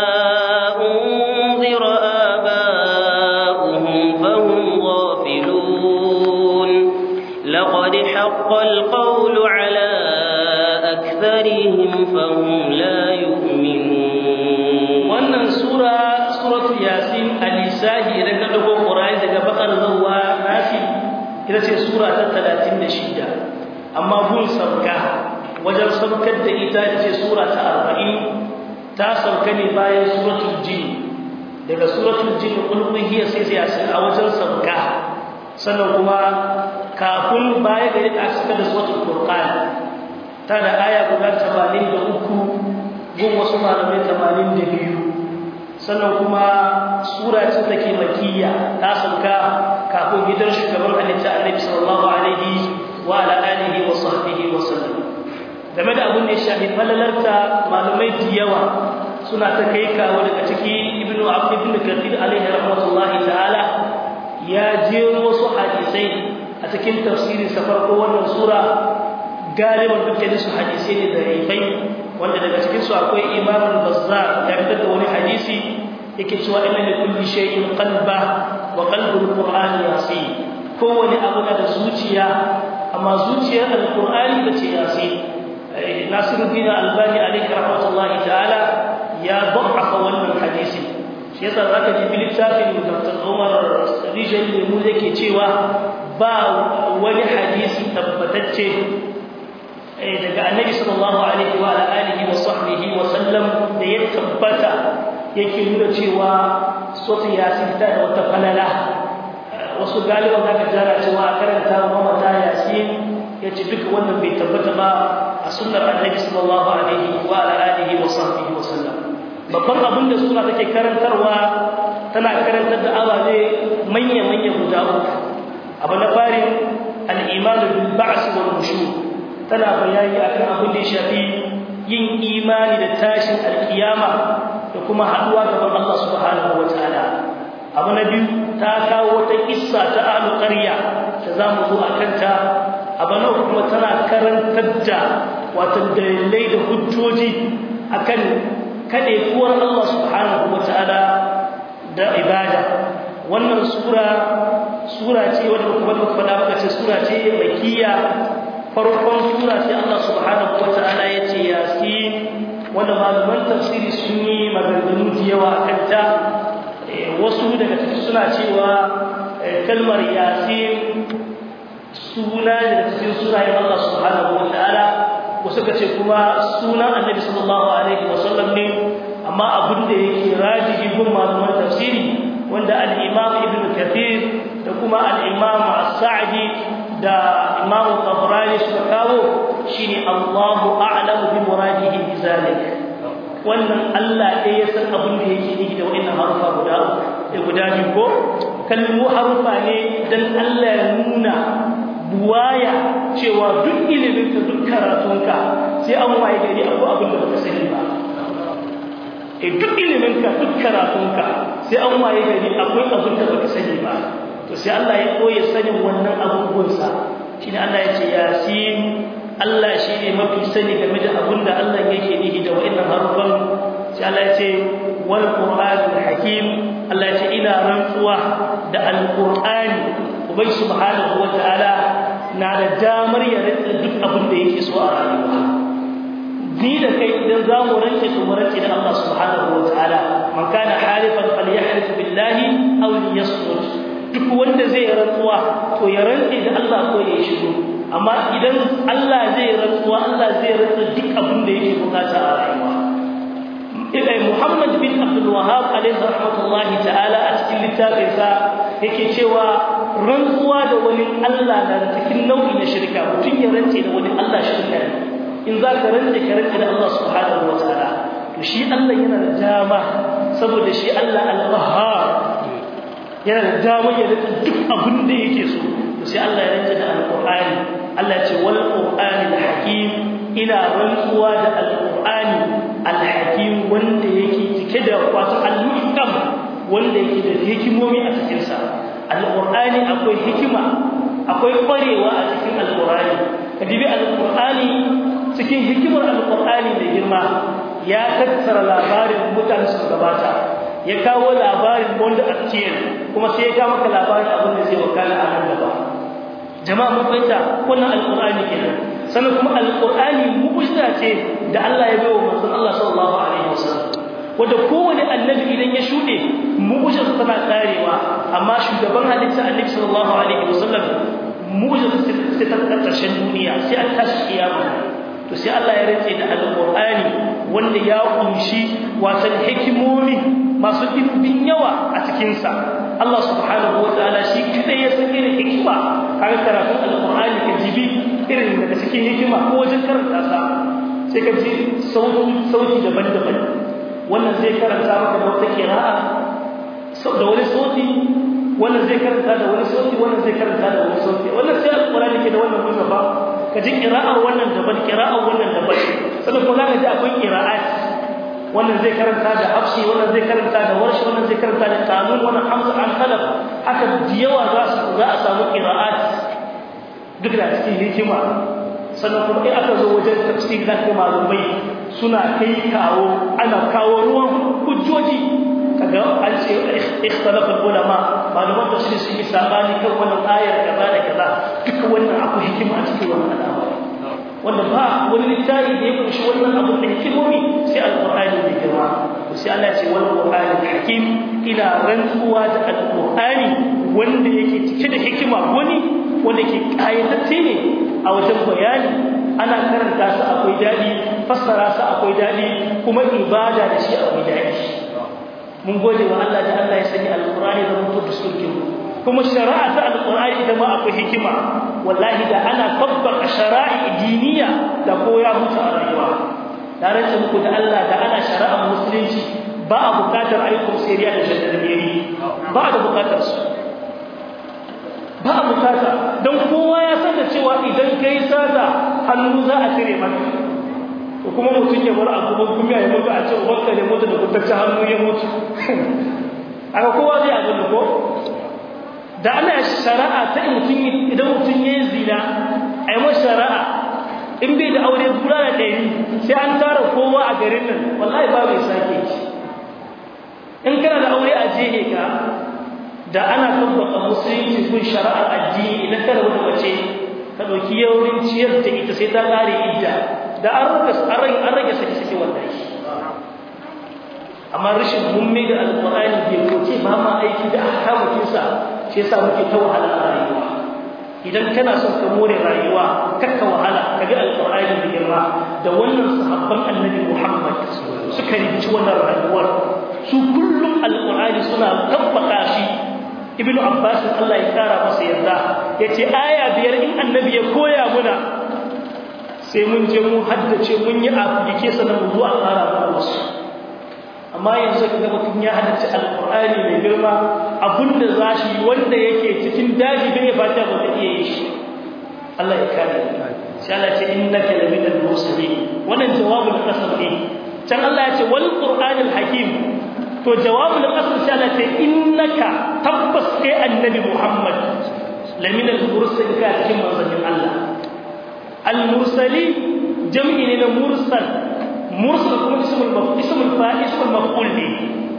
أنذر آباؤهم فهم غافلون لقد حق القول على أكثرهم فهم لا يؤمنون wannan sura suratul yasin al-isahi idan ka dauko qur'ani daga bakar zuwa nasi ita ce sura ta 36 amma gun sabka wajen sabkar da ita ita ce sura ta 40 ta sauka ne bayan suratul jin daga suratul jin qul hiya sai sai yasin a wajen sabka sannan kuma kafin baya da ita aka da suratul furqan ta da aya guda 83 gun wasu malamai 82 sannan kuma sura ce take makiyya ta sauka kafin gidan shugaban halitta annabi sallallahu alaihi wa ala alihi wa sahbihi wa sallam game da abin da ya shafi falalarta malamai da yawa suna ta kai kawo daga ciki ibnu abd ibn kathir alaihi rahmatullahi ta'ala ya jero wasu hadisai a cikin tafsirin sa farko wannan sura galiban dukkanin su hadisai ne da rifai wanda daga cikin su akwai imam al-bazzar ya fitar da wani hadisi yake cewa inna li kulli shay'in qalba wa qalbul qur'ani yasin kowane abu na da zuciya amma zuciyar alqur'ani bace yasin nasiruddin albani alayhi rahmatullahi ta'ala ya da'afa wannan hadisi shi yasa zaka ji bilitafin Dr. Umar Rijal Lemu yake cewa ba wani hadisi tabbatacce daga Annabi sallallahu alaihi wa alihi wa sahbihi wa sallam da ya tabbata yake nuna cewa sotu yasin ta da wata falala wasu galiban zaka jara cewa karanta wa mata yasin yace duka wannan bai tabbata ba a sunnar Annabi sallallahu alaihi wa alihi wa sahbihi wa sallam babban abin da suna take karantarwa tana karantar da ababe manya-manya guda uku abu na fari al'imanu bil ba'as wal nushur tana bayani akan abin da ya shafi yin imani da tashin alkiyama da kuma haduwa gaban Allah subhanahu wataala abu na biyu ta kawo wata kissa ta ahlu qarya da zamu zo a kanta abu na kuma tana karantar da wato dalilai da hujjoji akan kuwar Allah subhanahu wataala da ibada wannan sura sura ce wadda kuma da faɗa maka ce sura ce makkiya farkon sura ce Allah subhanahu wataala ya ce yasin wanda malaman tafsiri sun yi maganganu da yawa a kanta wasu daga cikin suna cewa kalmar yasin suna daga cikin sunayen Allah subhanahu wataala wasu ka ce kuma sunan annabi sallallahu alaihi wasallam ne amma abin da yake rajihi gun malaman tafsiri wanda al-imam ibn kathir da kuma al-imam as-sa'di da imam tabrani suka kawo shine Allahu a'lamu bi muradihi bi zalik wannan Allah ɗaya ya san abin da yake nufi da wannan harufa guda da guda biyu ko kalmu harufa ne dan Allah ya nuna buwaya cewa duk iliminka duk karatunka sai an waye gari akwai abin da baka sani ba e duk iliminka duk karatunka sai an waye gari akwai abin da baka sani ba to sai Allah ya koya sanin wannan abubuwansa shine Allah ya ce yasin Allah shi ne mafi sani game da abin da Allah yake nihi da wa'annan harufan sai Allah ya ce wal qur'anul hakim Allah ya ce ina rantsuwa da alqur'ani ubai subhanahu wataala na da damar ya rantsa duk abin da yake so a rayuwa ni da kai idan za mu rantsa to mu rantsa da Allah subhanahu wataala man kana halifan falyahlif billahi aw liyasmut duk wanda zai rantsuwa to ya rantsa da Allah ko ya shiru amma idan Allah zai rantsuwa Allah zai rantsa duk abin da yake bukata a rayuwa Ibn Muhammad bin Abdul Wahhab alaihi rahmatullahi ta'ala a cikin littafinsa yake cewa rantsuwa da wani Allah na da cikin nau'i na shirka mutum ya rantse da wani Allah shirka ne in za ka rantse ka rantse da Allah subhanahu wa ta'ala to shi Allah yana da dama saboda shi Allah al-Qahhar yana da dama ya rantse duk abin da yake so to sai Allah ya rantse da al-Qur'ani Allah ya ce wal Qur'ani al-Hakim ina rantsuwa da al-Qur'ani al-Hakim wanda yake cike da wato al-muhkam wanda yake da hikimomi a cikin sa alƙur'ani akwai hikima akwai ƙwarewa a cikin alƙur'ani ka dibi alƙur'ani cikin hikimar alƙur'ani da girma ya tattara labarin mutane su gabata ya kawo labarin wanda a cikin kuma sai ya kawo maka labarin abin da zai wakana a nan gaba jama'a mun fahimta wannan alƙur'ani kenan sannan kuma alƙur'ani mu'jiza ce da Allah ya bai wa manzon Allah sallallahu alaihi wasallam wanda kowane annabi idan ya shuɗe mu'jiza tana karewa amma shugaban halitta annabi sallallahu alaihi wasallam mu'jiza sai ta karshen duniya sai an tashi kiyama to sai Allah ya rantse da alqur'ani wanda ya kunshi wasan hikimomi masu dimbin yawa a cikin sa Allah subhanahu wataala shi kadai ya san irin hikima kaga karatun alqur'ani ka jibi irin daga cikin hikima ko wajen karanta sa sai ka ji sauti sauti daban-daban wannan zai karanta maka da wata kira'a da wani sauti wannan zai karanta da wani sauti wannan zai karanta da wani sauti wannan sai alqur'ani ke da wannan musafa ka ji qira'ar wannan daban qira'ar wannan daban sannan kuma zaka ji akwai qira'at wannan zai karanta da hafsi wannan zai karanta da warshi wannan zai karanta da kanun wannan hamza an khalaf haka da yawa za su za a samu qira'at duk da cikin hikima sannan kuma in aka zo wajen tafsir da kuma malumai suna kai kawo ana kawo ruwan hujjoji ka kaga an ce ikhtalafa ulama malaman tafsiri sun yi sabani kan wannan ayar kaza da kaza duka wannan akwai hikima a cikin wannan al'amari wanda ba wani littafi da ya kunshi wannan abun da hikimomi sai alqur'ani mai girma sai Allah ya ce wal qur'ani hakim ina rantsuwa da alqur'ani wanda yake cike da hikima wani wanda ke kayatacce ne a wajen bayani ana karanta su akwai dadi fassara su akwai dadi kuma ibada da shi akwai dadi mun gode wa Allah da Allah ya sani alqur'ani da mutum da sulkin kuma shari'a ta alqur'ani da ma akwai hikima wallahi da ana tabbaka shari'a diniya da koya mutu a rayuwa da rantsa muku da Allah da ana shari'a musulunci ba a bukatar aikon siriya da shaddadiyari ba a da bukatar su ba a bukata don kowa ya san da cewa idan kai sata hannu za a cire maka ko kuma mutum ya bar abu kuma ya mutu a ce ubanka ne mutu da kutacce hannu ya mutu aka kowa zai abin da ko da ana shari'a ta mutum idan mutum ya zina a yi masa shari'a in bai da aure kula da ɗari sai an tara kowa a garin nan wallahi ba mai sake shi in kana da aure a jehe ka da ana tabbata musulunci kun shari'ar addini idan kana wata mace ka ɗauki yaurin ciyar da ita sai ta ƙare idda da an rage an rage sake sake wallahi amma rashin mumme da alƙur'ani bai koke ba ma aiki da ahkamukinsa shi yasa muke ta wahala a rayuwa idan kana son ka more rayuwa kakka wahala ka ga alƙur'ani da girma da wannan sahabban annabi Muhammad suka rinci wannan rayuwar su kullum alƙur'ani suna tabbaka shi ibnu abbas Allah ya kara masa yarda yace aya biyar in annabi ya koya muna sai mun je mun haddace mun yi afike sanan mu zuwa kara mu wasu amma yanzu kaga mutum ya haddace alqur'ani mai girma abinda zashi wanda yake cikin daji bai fata ba ta iya yi shi Allah ya kare sai Allah ya ce innaka laminal mursalin wannan jawabul qasam ne can Allah ya ce wal qur'anil hakim to jawabul qasam sai Allah ya ce innaka tabbas kai annabi Muhammad laminal mursalin ka cikin manzon Allah al mursali jam'i ne na mursal mursal kuma ismul maf'ul ismul fa'il ismul maf'ul ne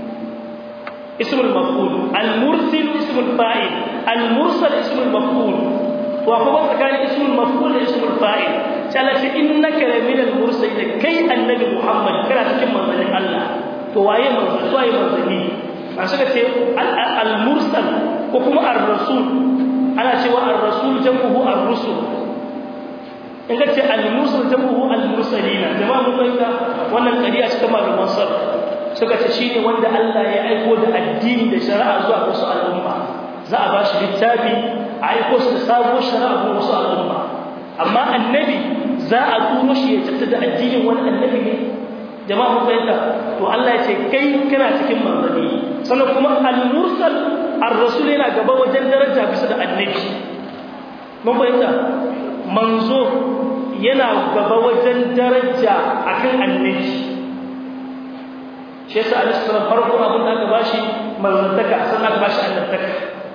ismul maf'ul al mursil ismul fa'il al mursal ismul maf'ul wa kuma tsakanin ismul maf'ul da ismul fa'il sai Allah ce innaka laminal mursalin kai annabi Muhammad kana cikin manzon Allah to waye manzon waye manzoni an suka ce al mursal ko kuma ar rasul ana cewa ar rasul jam'uhu ar rusul in ka ce al-mursal jamuhu al-mursalina jama'a mun fahimta wannan kariya cikin malaman sar suka ce shine wanda Allah ya aiko da addini da shari'a zuwa wasu al'umma za a ba shi littafi a aiko shi da sabuwar shari'a ga wasu al'umma amma annabi za a turo shi ya tattata addinin wani annabi ne jama'a mun fahimta to Allah ya ce kai kana cikin manzanni sannan kuma al-mursal ar-rasul yana gaba wajen daraja bisa da annabi mun fahimta manzo yana gaba wajen daraja akan annabi shi yasa al-islam farko abin da aka bashi manzantaka sannan aka bashi annabtaka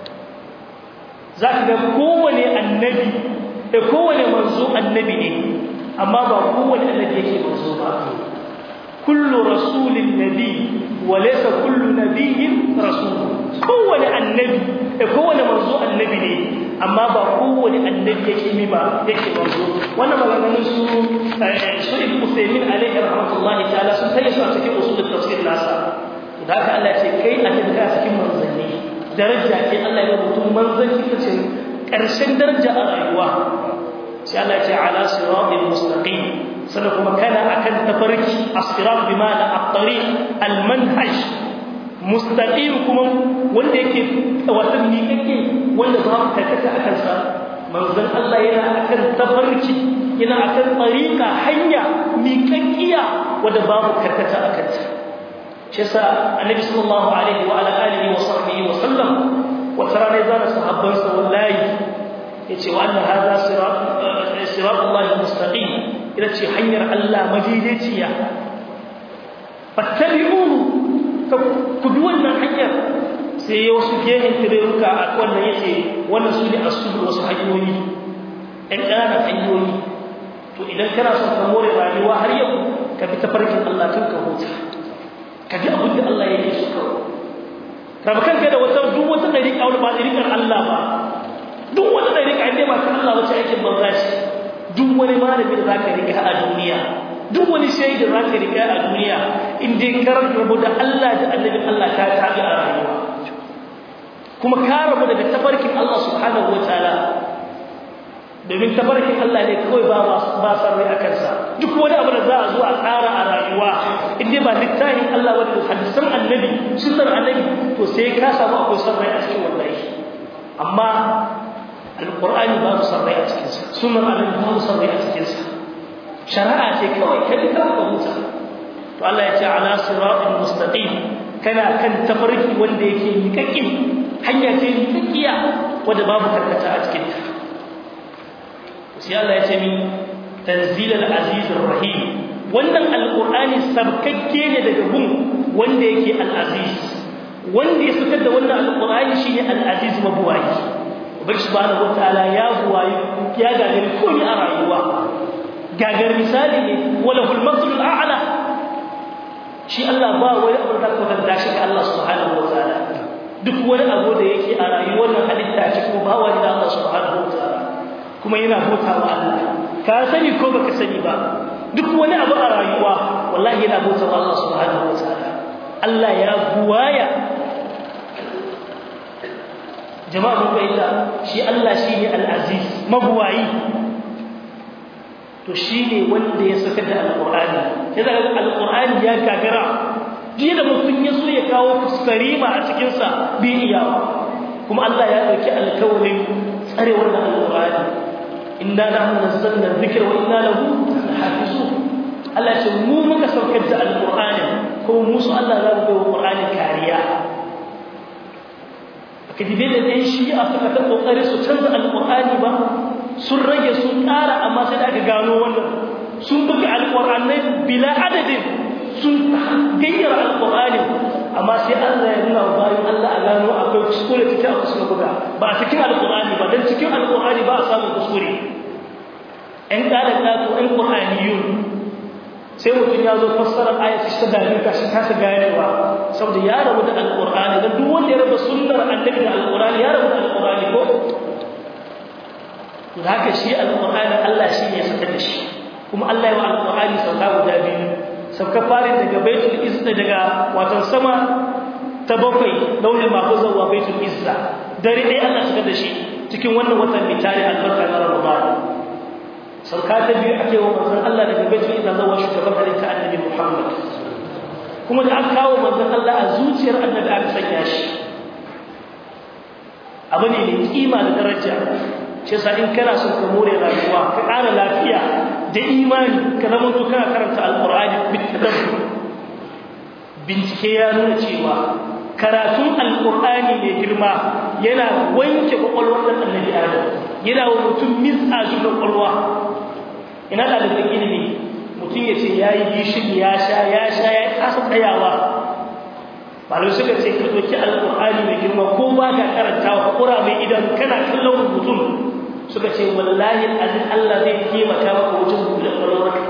zaka ga kowane annabi da kowane manzo annabi ne amma ba kowane annabi yake manzo ba kullu rasulin nabi wa laysa kullu nabiyyin rasul kowane annabi da kowane manzo annabi ne amma ba kowane annabi yake mi ba yake manzo wannan maganganun su su ibn Usaymin alaihi rahmatullahi ta'ala sun tayi su a cikin usul tafsir nasa da haka Allah ce kai a cikin cikin manzanni daraja ce Allah ya mutum manzanci kace karshen daraja a rayuwa sai Allah ya ce ala siratil mustaqim sannan kuma kana akan tafarki as-sirat bi ma'ana at-tariq al-manhaj mustaqim kuma wanda yake watan ni kake wanda ba ka kaka akan sa manzon Allah yana akan tafarki yana akan tariqa hanya miƙaƙiya wanda babu karkata akan ta shi yasa annabi sallallahu alaihi wa ala alihi wa sahbihi wa sallam wa tara ne zana sahabban sa wallahi yace wa anna hadha sirat sirat Allah mustaqim ila ce hanyar Allah madaidaiciya fattabi'uhu ku bi wannan hanyar sai ya wasu gehen tireruka a wannan yace wannan su ne asubul wasu hanyoyi ɗan ƙananan hanyoyi to idan kana son ka more rayuwa har yau ka bi tafarkin Allah tun ka huta ka bi abin da Allah ya yi su kawai raba kanka da wata duk wata dariƙa wani ba dariƙar Allah ba duk wata dariƙa inda ba ta Allah wace aikin banza ce duk wani malami da zaka riga a duniya duk wani shaida za ka riga a duniya in dai ka rabu da Allah da annabin Allah ka tabi a rayuwa kuma ka rabu daga tafarkin Allah subhanahu wataala domin tafarkin Allah ne kawai ba ba san rai akan sa duk wani abu da za a zo a tsara a rayuwa in dai ba littafin Allah wanda hadisan annabi sunnar annabi to sai ka samu akwai san rai a cikin wallahi amma alqur'ani ba su san rai a cikin sa sunnar annabi ba su san rai a cikin sa shari'a ce kawai ka bi ka huta to Allah ya ce ala siratin mustaqim kana kan tafarki wanda yake miƙaƙƙi hanya ce miƙaƙƙiya wanda babu karkata a cikin ta sai Allah ya ce min tanzilal azizir rahim wannan alqur'ani sabkakke ne daga gun wanda yake al-aziz wanda ya fitar da wannan alqur'ani shine al-aziz mabuwayi ubangi subhanahu wataala ya buwayi ya gagari komai a rayuwa gagar misali ne wala hul mathlul a'la shi Allah ba wani abu da ka da shi ga Allah subhanahu wataala duk wani abu da yake a rayuwar nan halitta ce ko ba wani da Allah subhanahu wataala kuma yana bauta wa Allah ka sani ko baka sani ba duk wani abu a rayuwa wallahi yana bauta wa Allah subhanahu wataala Allah ya buwaya jama'a mun bayyana shi Allah shine al-aziz mabuwayi to shine wanda ya saka da alqur'ani sai daga alqur'ani ya gagara jiya da mutum ya so ya kawo kuskarima a cikin sa bi iyawa kuma Allah ya dauki alkawarin tsare wannan alqur'ani inna nahnu nazzalna dhikra wa inna lahu lahafizun Allah ce mu muka saukar da alqur'ani ko mu su Allah za mu bai wa qur'ani kariya kadibe da dai shi a suka ta kokari su canza alqur'ani ba sun rage sun ƙara amma sai da aka gano wannan sun buga alqur'anai bila adadin sun gayyara alqur'ani amma sai Allah ya nuna wa bayan Allah a gano akwai kuskure cikin abu suka buga ba a cikin alqur'ani ba dan cikin alqur'ani ba a samu kuskure ɗan ƙara ƙato ɗan ƙur'aniyun sai mutum ya zo fassara ayat ta dalil ka shi kasa ganewa saboda ya rabu da alqur'ani dan duk wanda ya raba sunnar annabi da alqur'ani ya rabu da alqur'ani ko to haka shi alqur'ani Allah shi ne ya saka da shi kuma Allah ya wa alqur'ani sauka guda biyu sauka farin daga baitul izza daga watan sama ta bakwai launin mahfuz wa baitul izza dare dai Allah saka da shi cikin wannan watan bitari albarka na Ramadan sauka ta biyu ake wa manzon Allah daga baitul izza zuwa shugaban halitta annabi Muhammad kuma da aka kawo manzon Allah a zuciyar annabi aka sanya shi abu ne mai kima da daraja shi yasa in kana son ka more rayuwa ka ƙara lafiya da imani ka zama to kana karanta alqur'ani bitadabbur bincike ya nuna cewa karatun alqur'ani mai girma yana wanke kwakwalwar dan annabi Adam yana wa mutum misajin kwakwalwa ina da da ilimi mutum ya ce ya yi gishiri ya sha ya sha ya kasa tsayawa malu suka ce ka ɗauki alƙur'ani mai girma ko ba ka karanta wa ƙura mai idan kana kallon rubutun suka ce wallahi azin Allah zai taimaka maka wajen buɗe ƙwaƙwalwarka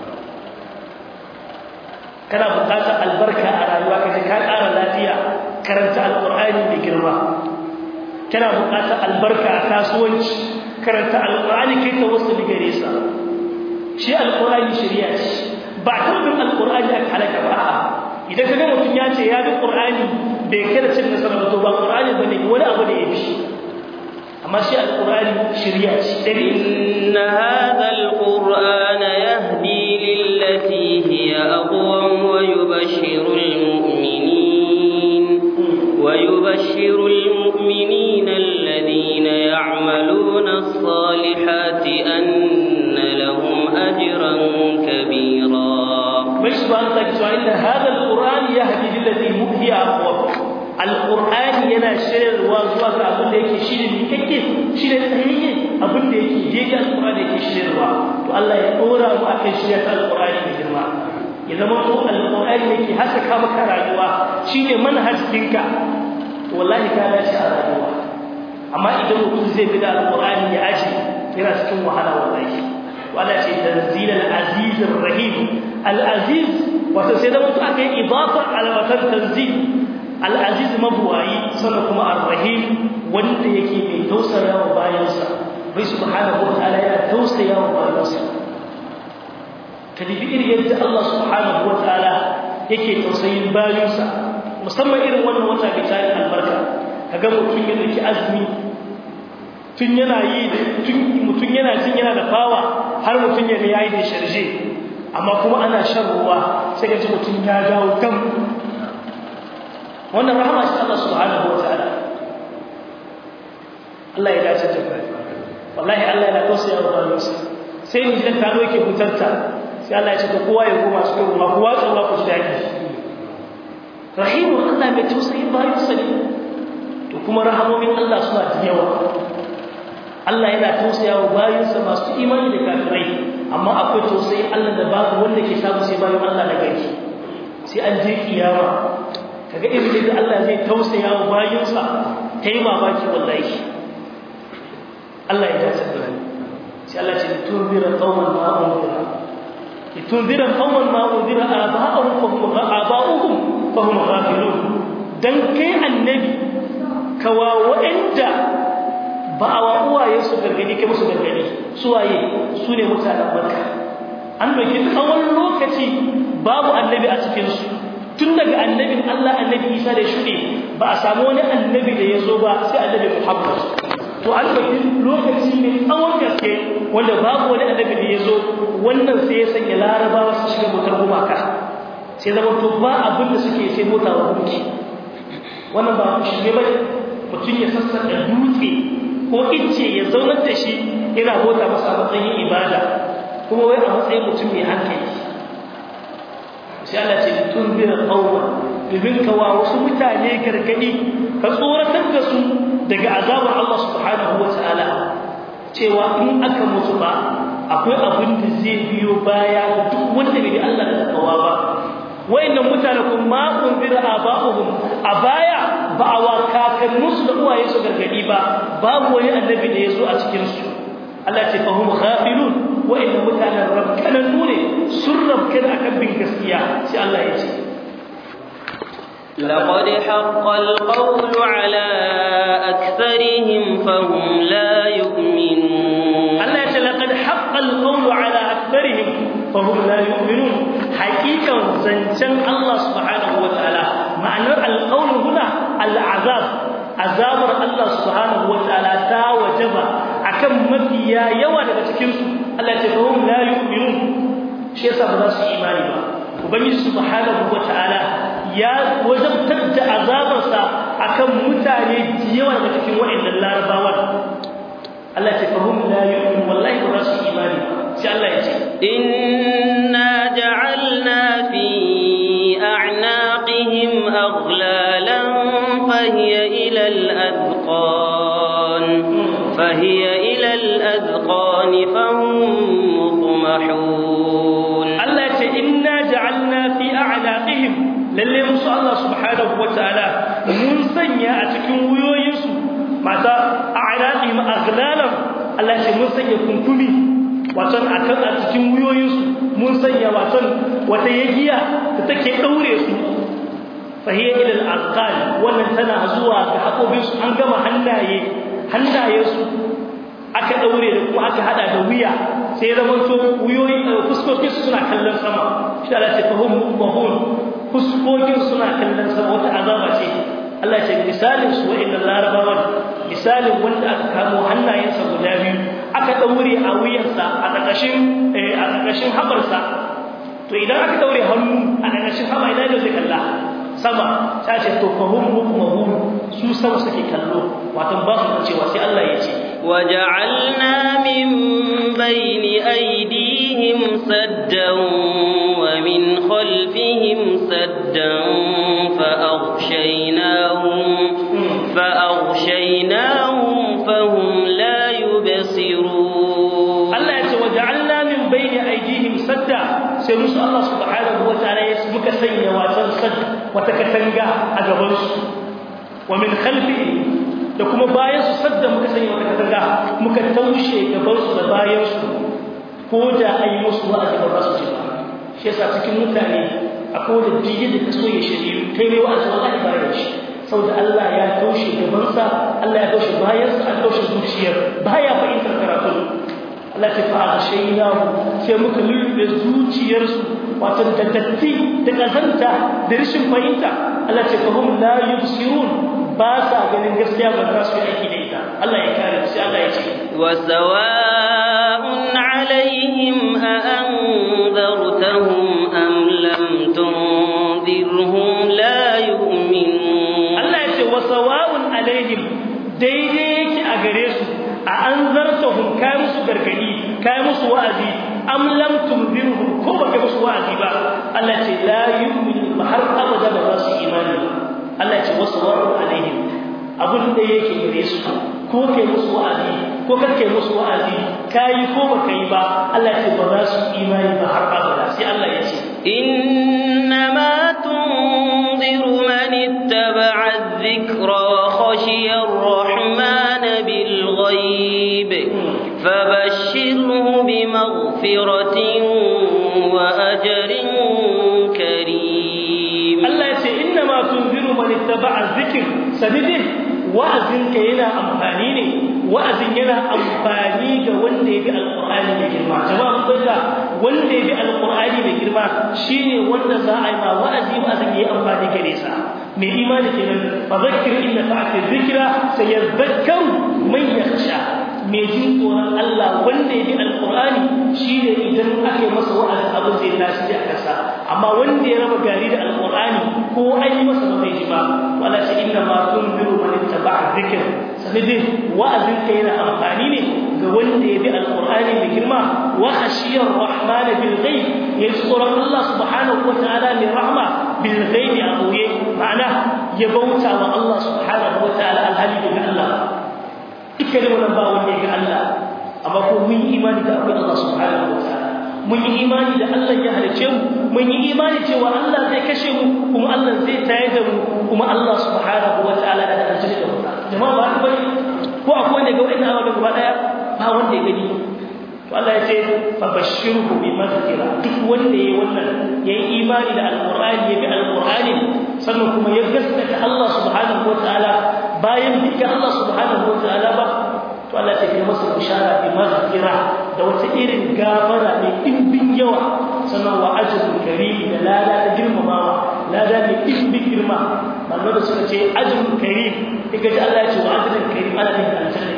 kana buƙatar albarka a rayuwa ka ka ƙara lafiya karanta alƙur'ani mai girma kana buƙatar albarka a kasuwanci karanta alƙur'ani kai ta wasu digare sa shi alƙur'ani shari'a ce ba tabbin alƙur'ani aka halaka ba a'a idan ka ga mutum ya ce ya bi ƙur'ani bai kada cin nasara ba to ba ƙur'ani bane wani abu da ya bi amma shi alƙur'ani shari'a ce inna hadha alqur'ana yahdi lillati hiya aqwam wa yubashshiru almu'minin wa yubashshiru almu'minina alladhina ya'maluna as-salihati anna lahum ajran kabira mai subhanahu wa ta'ala inna hadha alquran yahdi lillati hiya aqwam alquran yana shirarwa zuwa ga abin da yake shine mikakke shine tsayayye abin da yake yake alquran yake shirarwa to Allah ya dora mu akan shirya ta alquran da girma ya zama to alquran yake haskaka maka rayuwa shine manhajinka to wallahi ka dace a rayuwa amma idan mutum zai bi da alquran ya aji yana cikin wahala wallahi wala ce tanzilal azizir rahim al-aziz wato sai da mutu aka yi idafa alwatan tanzil al-aziz mabuwayi sannan kuma ar-rahim wanda yake mai tausaya wa bayansa bai subhanahu wa ta'ala ya tausaya wa bayansa kadibi irin yadda Allah subhanahu wa ta'ala yake tausayin bayansa musamman irin wannan wata bi tayin albarka kaga mutum ya dauki azumi tun yana yi mutum yana jin yana da fawa har mutum ya yayi da sharje amma kuma ana shan ruwa sai ga mutum ya dawo kan wannan rahama ce Allah subhanahu wa ta'ala Allah ya dace da kai wallahi Allah yana tausaya wa bayansa sai mu ji da kano yake hutarta sai Allah ya ce kowa ya koma cikin ruwa kowa tsalla ku ji daɗi rahimu Allah mai tausayin bayansa ne to kuma rahamomin Allah suna da yawa Allah yana tausaya wa bayansa masu imani da kafirai amma akwai tausayin Allah da babu wanda ke samu sai bayan Allah da gari sai an je kiyama kaga irin da Allah zai tausaya wa bayansa kai mamaki wallahi Allah ya dace da ni sai Allah ce tunzira qauman ma unzira tunzira qauman ma unzira aba'uhum fa hum aba'uhum fa hum ghafilun dan kai annabi kawa wa'anda ba a wa uwaye su gargadi kai musu gargadi suwaye su ne mutanen Makka an doki tsawon lokaci babu annabi a cikin su tun daga annabin Allah annabi Isa da shuɗe ba a samu wani annabi da ya zo ba sai annabi Muhammad to an ɗauki lokaci ne tsawon gaske wanda babu wani annabi da ya zo wannan sai ya sanya larabawa su shiga motar gumaka sai zama to ba abin da suke sai mota wa gunki wannan ba ku shige ba mutum ya sassaka dutse ko icce ya zaunar da shi yana mota masa a matsayin ibada kuma wai a matsayin mutum mai hankali sai Allah ce tun bira qawman domin ka wa wasu mutane gargadi ka tsoratar da su daga azabar Allah subhanahu wa ta'ala cewa in aka mutu ba akwai abin da zai biyo baya duk wanda bai Allah da takawa ba wayannan mutane kun ma unzira aba'uhum a baya ba a wa kakanninsu da uwaye su gargadi ba babu wani annabi da ya zo a cikin su Allah ce fahum ghafilun wayannan mutanen rabkananu ne sun rabkana akan bin gaskiya sai Allah ya ce لقد حق القول على أكثرهم فهم لا يؤمنون الله يقول لقد حق القول على أكثرهم فهم لا يؤمنون حقيقة زنجان الله سبحانه وتعالى معنى القول هنا العذاب عذاب الله سبحانه وتعالى تا وجب akan mafiya yawa daga cikin su Allah ya ce fahum la yu'minun shi yasa ba za su imani ba ubangiji subhanahu wataala ya wajabtar da azabarsa akan mutane yawa daga cikin waɗannan larabawan Allah ce fahum la yu'min wallahi ba su imani sai Allah ya ce inna ja'alna fi a'naqihim aghlalan fahiya ila al-adqan fahiya ila al-adqan fahum muqmahun Allah ya ce inna ja'alna fi a'naqihim lalle musu Allah subhanahu wataala mun sanya a cikin wuyoyinsu mata a'raqihim aghlalan Allah shi mun sanya kunkumi waton akan a cikin wuyoyinsu mun sanya waton wata yagiya da take daure su fahiya ila al-azqal wannan tana zuwa ga hakobin su an gama hannaye hannaye su aka daure da kuma aka hada da wuya sai zaman to wuyoyi fuskokin su suna kallon sama shi Allah ya fahim mahun fuskokin suna kallon sama wata azaba ce Allah ya ce misalin su wa'annan larabawan misalin wanda aka kamo hannayensa guda biyu aka daure a wuyansa a ƙarƙashin a ƙarƙashin habarsa to idan aka daure hannu a ƙarƙashin haba idan da zai kalla sama ta ce to fahum hukmuhum su sama suke kallo wato ba su cewa sai Allah ya ce وجعلنا من بين أيديهم سدا ومن خلفهم سدا فأغشيناهم فأغشيناهم فهم لا يبصرون الله يقول وجعلنا من بين أيديهم سدا سيرس الله سبحانه وتعالى يسمك سيئا وتنسد وتكتنجا أجبرس ومن خلفهم da kuma bayan su sadda muka sanya wata katanga muka taushe gaban su da bayan su ko da ai musu wa'azi ba su ji ba shi yasa cikin mutane akwai da jiya da kaso ya shirye kai mai wa'azi wallahi bayan shi saboda Allah ya taushe gabansa Allah ya taushe bayansa an taushe zuciyar baya fahimtar karatu Allah ta fa shaynahu sai muka lulluɓe zuciyarsu wato da datti da kazanta da rashin fahimta Allah ce fahum la yubsirun ba sa ganin gaskiya ba za su yi aiki da ita Allah ya kare sai Allah ya ce wa sawa'un alaihim a anzartahum am lam tunzirhum la yu'minun Allah ya ce wa sawa'un alaihim daidai yake a gare su a anzartahum kai musu gargadi kai musu wa'azi am lam tunzirhum ko baka musu wa'azi ba Allah ce la yu'minu har abada ba za su imani Allah ce wasu wa'u alaihim abun da yake gare su ko kai musu wa'azi ko kar kai musu wa'azi kai ko baka yi ba Allah ce ba za su imani ba har abada sai Allah ya ce إنما تنذر من اتبع الذكر وخشي الرحمن بالغيب فبشره بمغفرة وأجر كريم Allah ya ce inna ma tunziru man ittaba'a dhikr sanidin wa'azin ka yana amfani ne wa'azin yana amfani ga wanda ya bi alqur'ani mai girma jama'a mun fahimta wanda ya bi alqur'ani mai girma shine wanda za a yi ma wa'azi wa'azin yayi amfani gare sa mai imani kenan fa zakkir inna ta'ati dhikra sayadhakkaru man yakhsha mai jin tsoron Allah wanda ya bi alqur'ani shine idan aka yi masa wa'azi abin zai tasiri a kansa amma wanda ya raba gari da alqur'ani ko an yi masa ba zai ji ba wala shi inna ma tunziru man ittaba'a dhikr sanidin wa'azin ka yana amfani ne ga wanda ya bi alqur'ani mai girma wa khashiyar rahman bil ghaib ya tsoron Allah subhanahu wa ta'ala mai rahma bil ghaib a boye ma'ana ya bauta wa Allah subhanahu wa ta'ala alhali daga Allah dukkan wannan ba wanda ya ga Allah amma ko mun yi imani da akwai Allah subhanahu wa ta'ala mun yi imani da Allah ya halice mu mun yi imani cewa Allah zai kashe mu kuma Allah zai tayar da mu kuma Allah subhanahu wa ta'ala da aljanna da wuta jama'a ba bane ko akwai wanda ga wannan abu gaba daya ba wanda ya gani to Allah ya ce fa bashirhu bi maghfira duk wanda yayi wannan yayi imani da alqur'ani ya bi alqur'ani sannan kuma ya gaskata Allah subhanahu wa ta'ala bayan dukkan Allah subhanahu wa ta'ala ba to Allah ta kai masa bishara bi maghfira da wata irin gafara mai dimbin yawa sannan wa ajrun karim da lada da girmamawa lada mai dimbin girma manzo da suka ce ajrun karim diga ji Allah ya ce wa ajrun karim ana da aljanna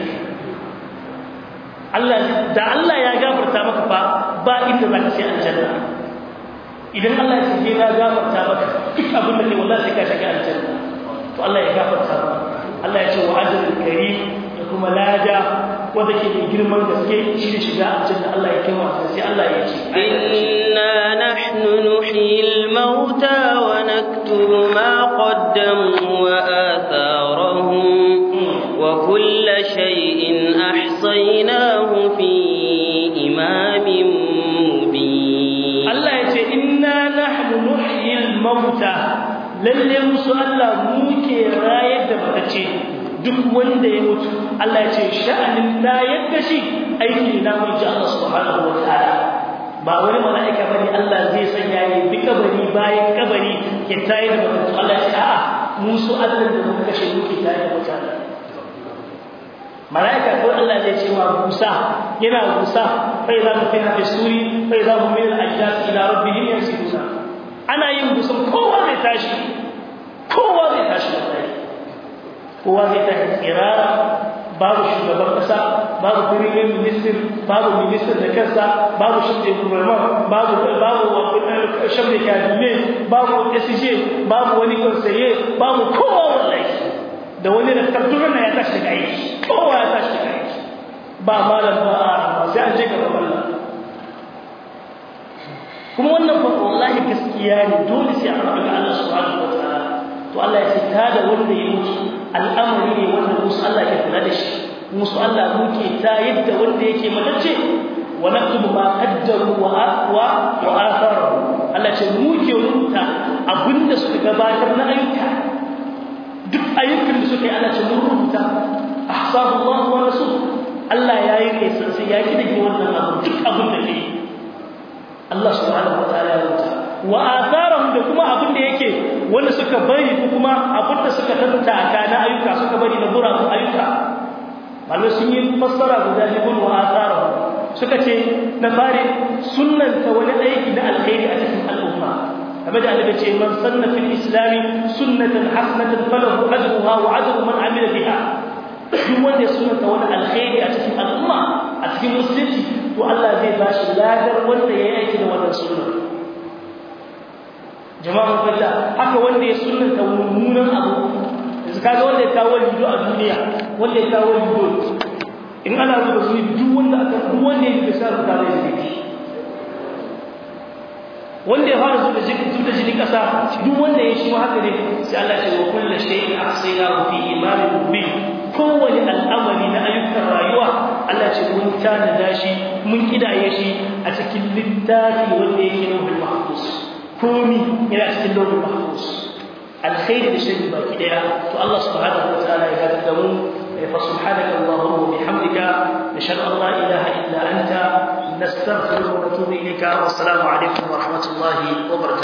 Allah da Allah ya gafarta maka fa ba inda zaka sai aljanna idan Allah ya ce ya gafarta maka duk abin da kai wallahi sai ka shiga aljanna to Allah ya gafarta maka Allah ya ce wa ajrun karim kuma lada wanda ke da girman gaske shi ne shiga aljanna Allah ya kai wasa sai Allah ya ce inna nahnu nuhyil mauta wa naktubu ma qaddamu wa atharahum wa kull shay'in ahsaynahu fi imamin mubin Allah ya ce inna nahnu nuhyil mauta lalle musu Allah muke rayar da matace duk wanda ya mutu Allah ya ce sha'anin da yadda shi aiki na mun ji Allah subhanahu wa ta'ala ba wani mala'ika bane Allah zai sanya ya bi kabari bayan kabari ya tayi da mutu Allah ya ce a'a musu Allah da muka kashe muke tayi da mutane mala'ika ko Allah zai ce wa Musa yana Musa fa idza mutina fi suri fa idza hum min al-ajdas ila rabbihim yansibuna ana yin busun kowa zai tashi kowa zai tashi wallahi kowa zai tafi tsirara babu shugaban kasa babu premier minister babu minister da kansa babu shabda gouvernement babu babu shabda cabinet babu SJ babu wani conseiller babu kowa wallahi da wani da tatturan ya tashi daga aiki kowa ya tashi daga aiki ba malam ba a sai an je gaban Allah kuma wannan fa wallahi gaskiya ne dole sai an rabu ga Allah subhanahu wa ta'ala to Allah ya sita da wanda ya mutu al'amari ne wanda musu Allah ke kula da shi musu Allah muke ta yadda wanda yake matacce wa naktubu ma qaddaru wa aqwa wa atharu Allah ce muke rubuta abinda suka gabatar na ayyuka duk ayyukan da suka yi Allah ce mun rubuta ahsabu Allah wa rasul Allah ya yi ne sai ya ki dake wannan abu duk abin da ke Allah subhanahu wa ta'ala ya rubuta wa atharahum da kuma abin da yake wanda suka bari ko kuma abin da suka tattaka na ayyuka suka bari na gurabun ayyuka malamai sun yi fassara guda biyu wa atharahum suka ce na fari sunnanta wani aiki na alkhairi a cikin al'umma kamar da annabi ce man sanna fil islami sunnatan hasanatan falahu ajruha wa ajru man amila biha duk wanda ya sunnata wani alkhairi a cikin al'umma a cikin musulunci to Allah zai ba shi ladar wanda ya yi aiki da wannan sunna jama'a fata haka wanda ya sunnata mummunan abu yanzu kaga wanda ya kawo lido a duniya wanda ya kawo lido in ana zuba su duk wanda aka duk wanda ya bisa da tare da shi wanda ya fara zuba jiki zuba jini kasa duk wanda ya shi haka ne sai Allah ya ce wa kullu shay'in ahsaynahu fi imamin mubin kowane al'amari na ayyukan rayuwa Allah ce mun tanada shi mun kidaye shi a cikin littafi wanda yake lauhul mahfuz komi yana cikin lauhul mahfuz alkhairi da shirri baki daya to Allah subhanahu wa ta'ala ya gada mu fa subhanaka allahumma wa bihamdika nashhadu an la ilaha illa anta nastaghfiruka wa natubu ilayka wa assalamu alaikum wa rahmatullahi wa barakatuh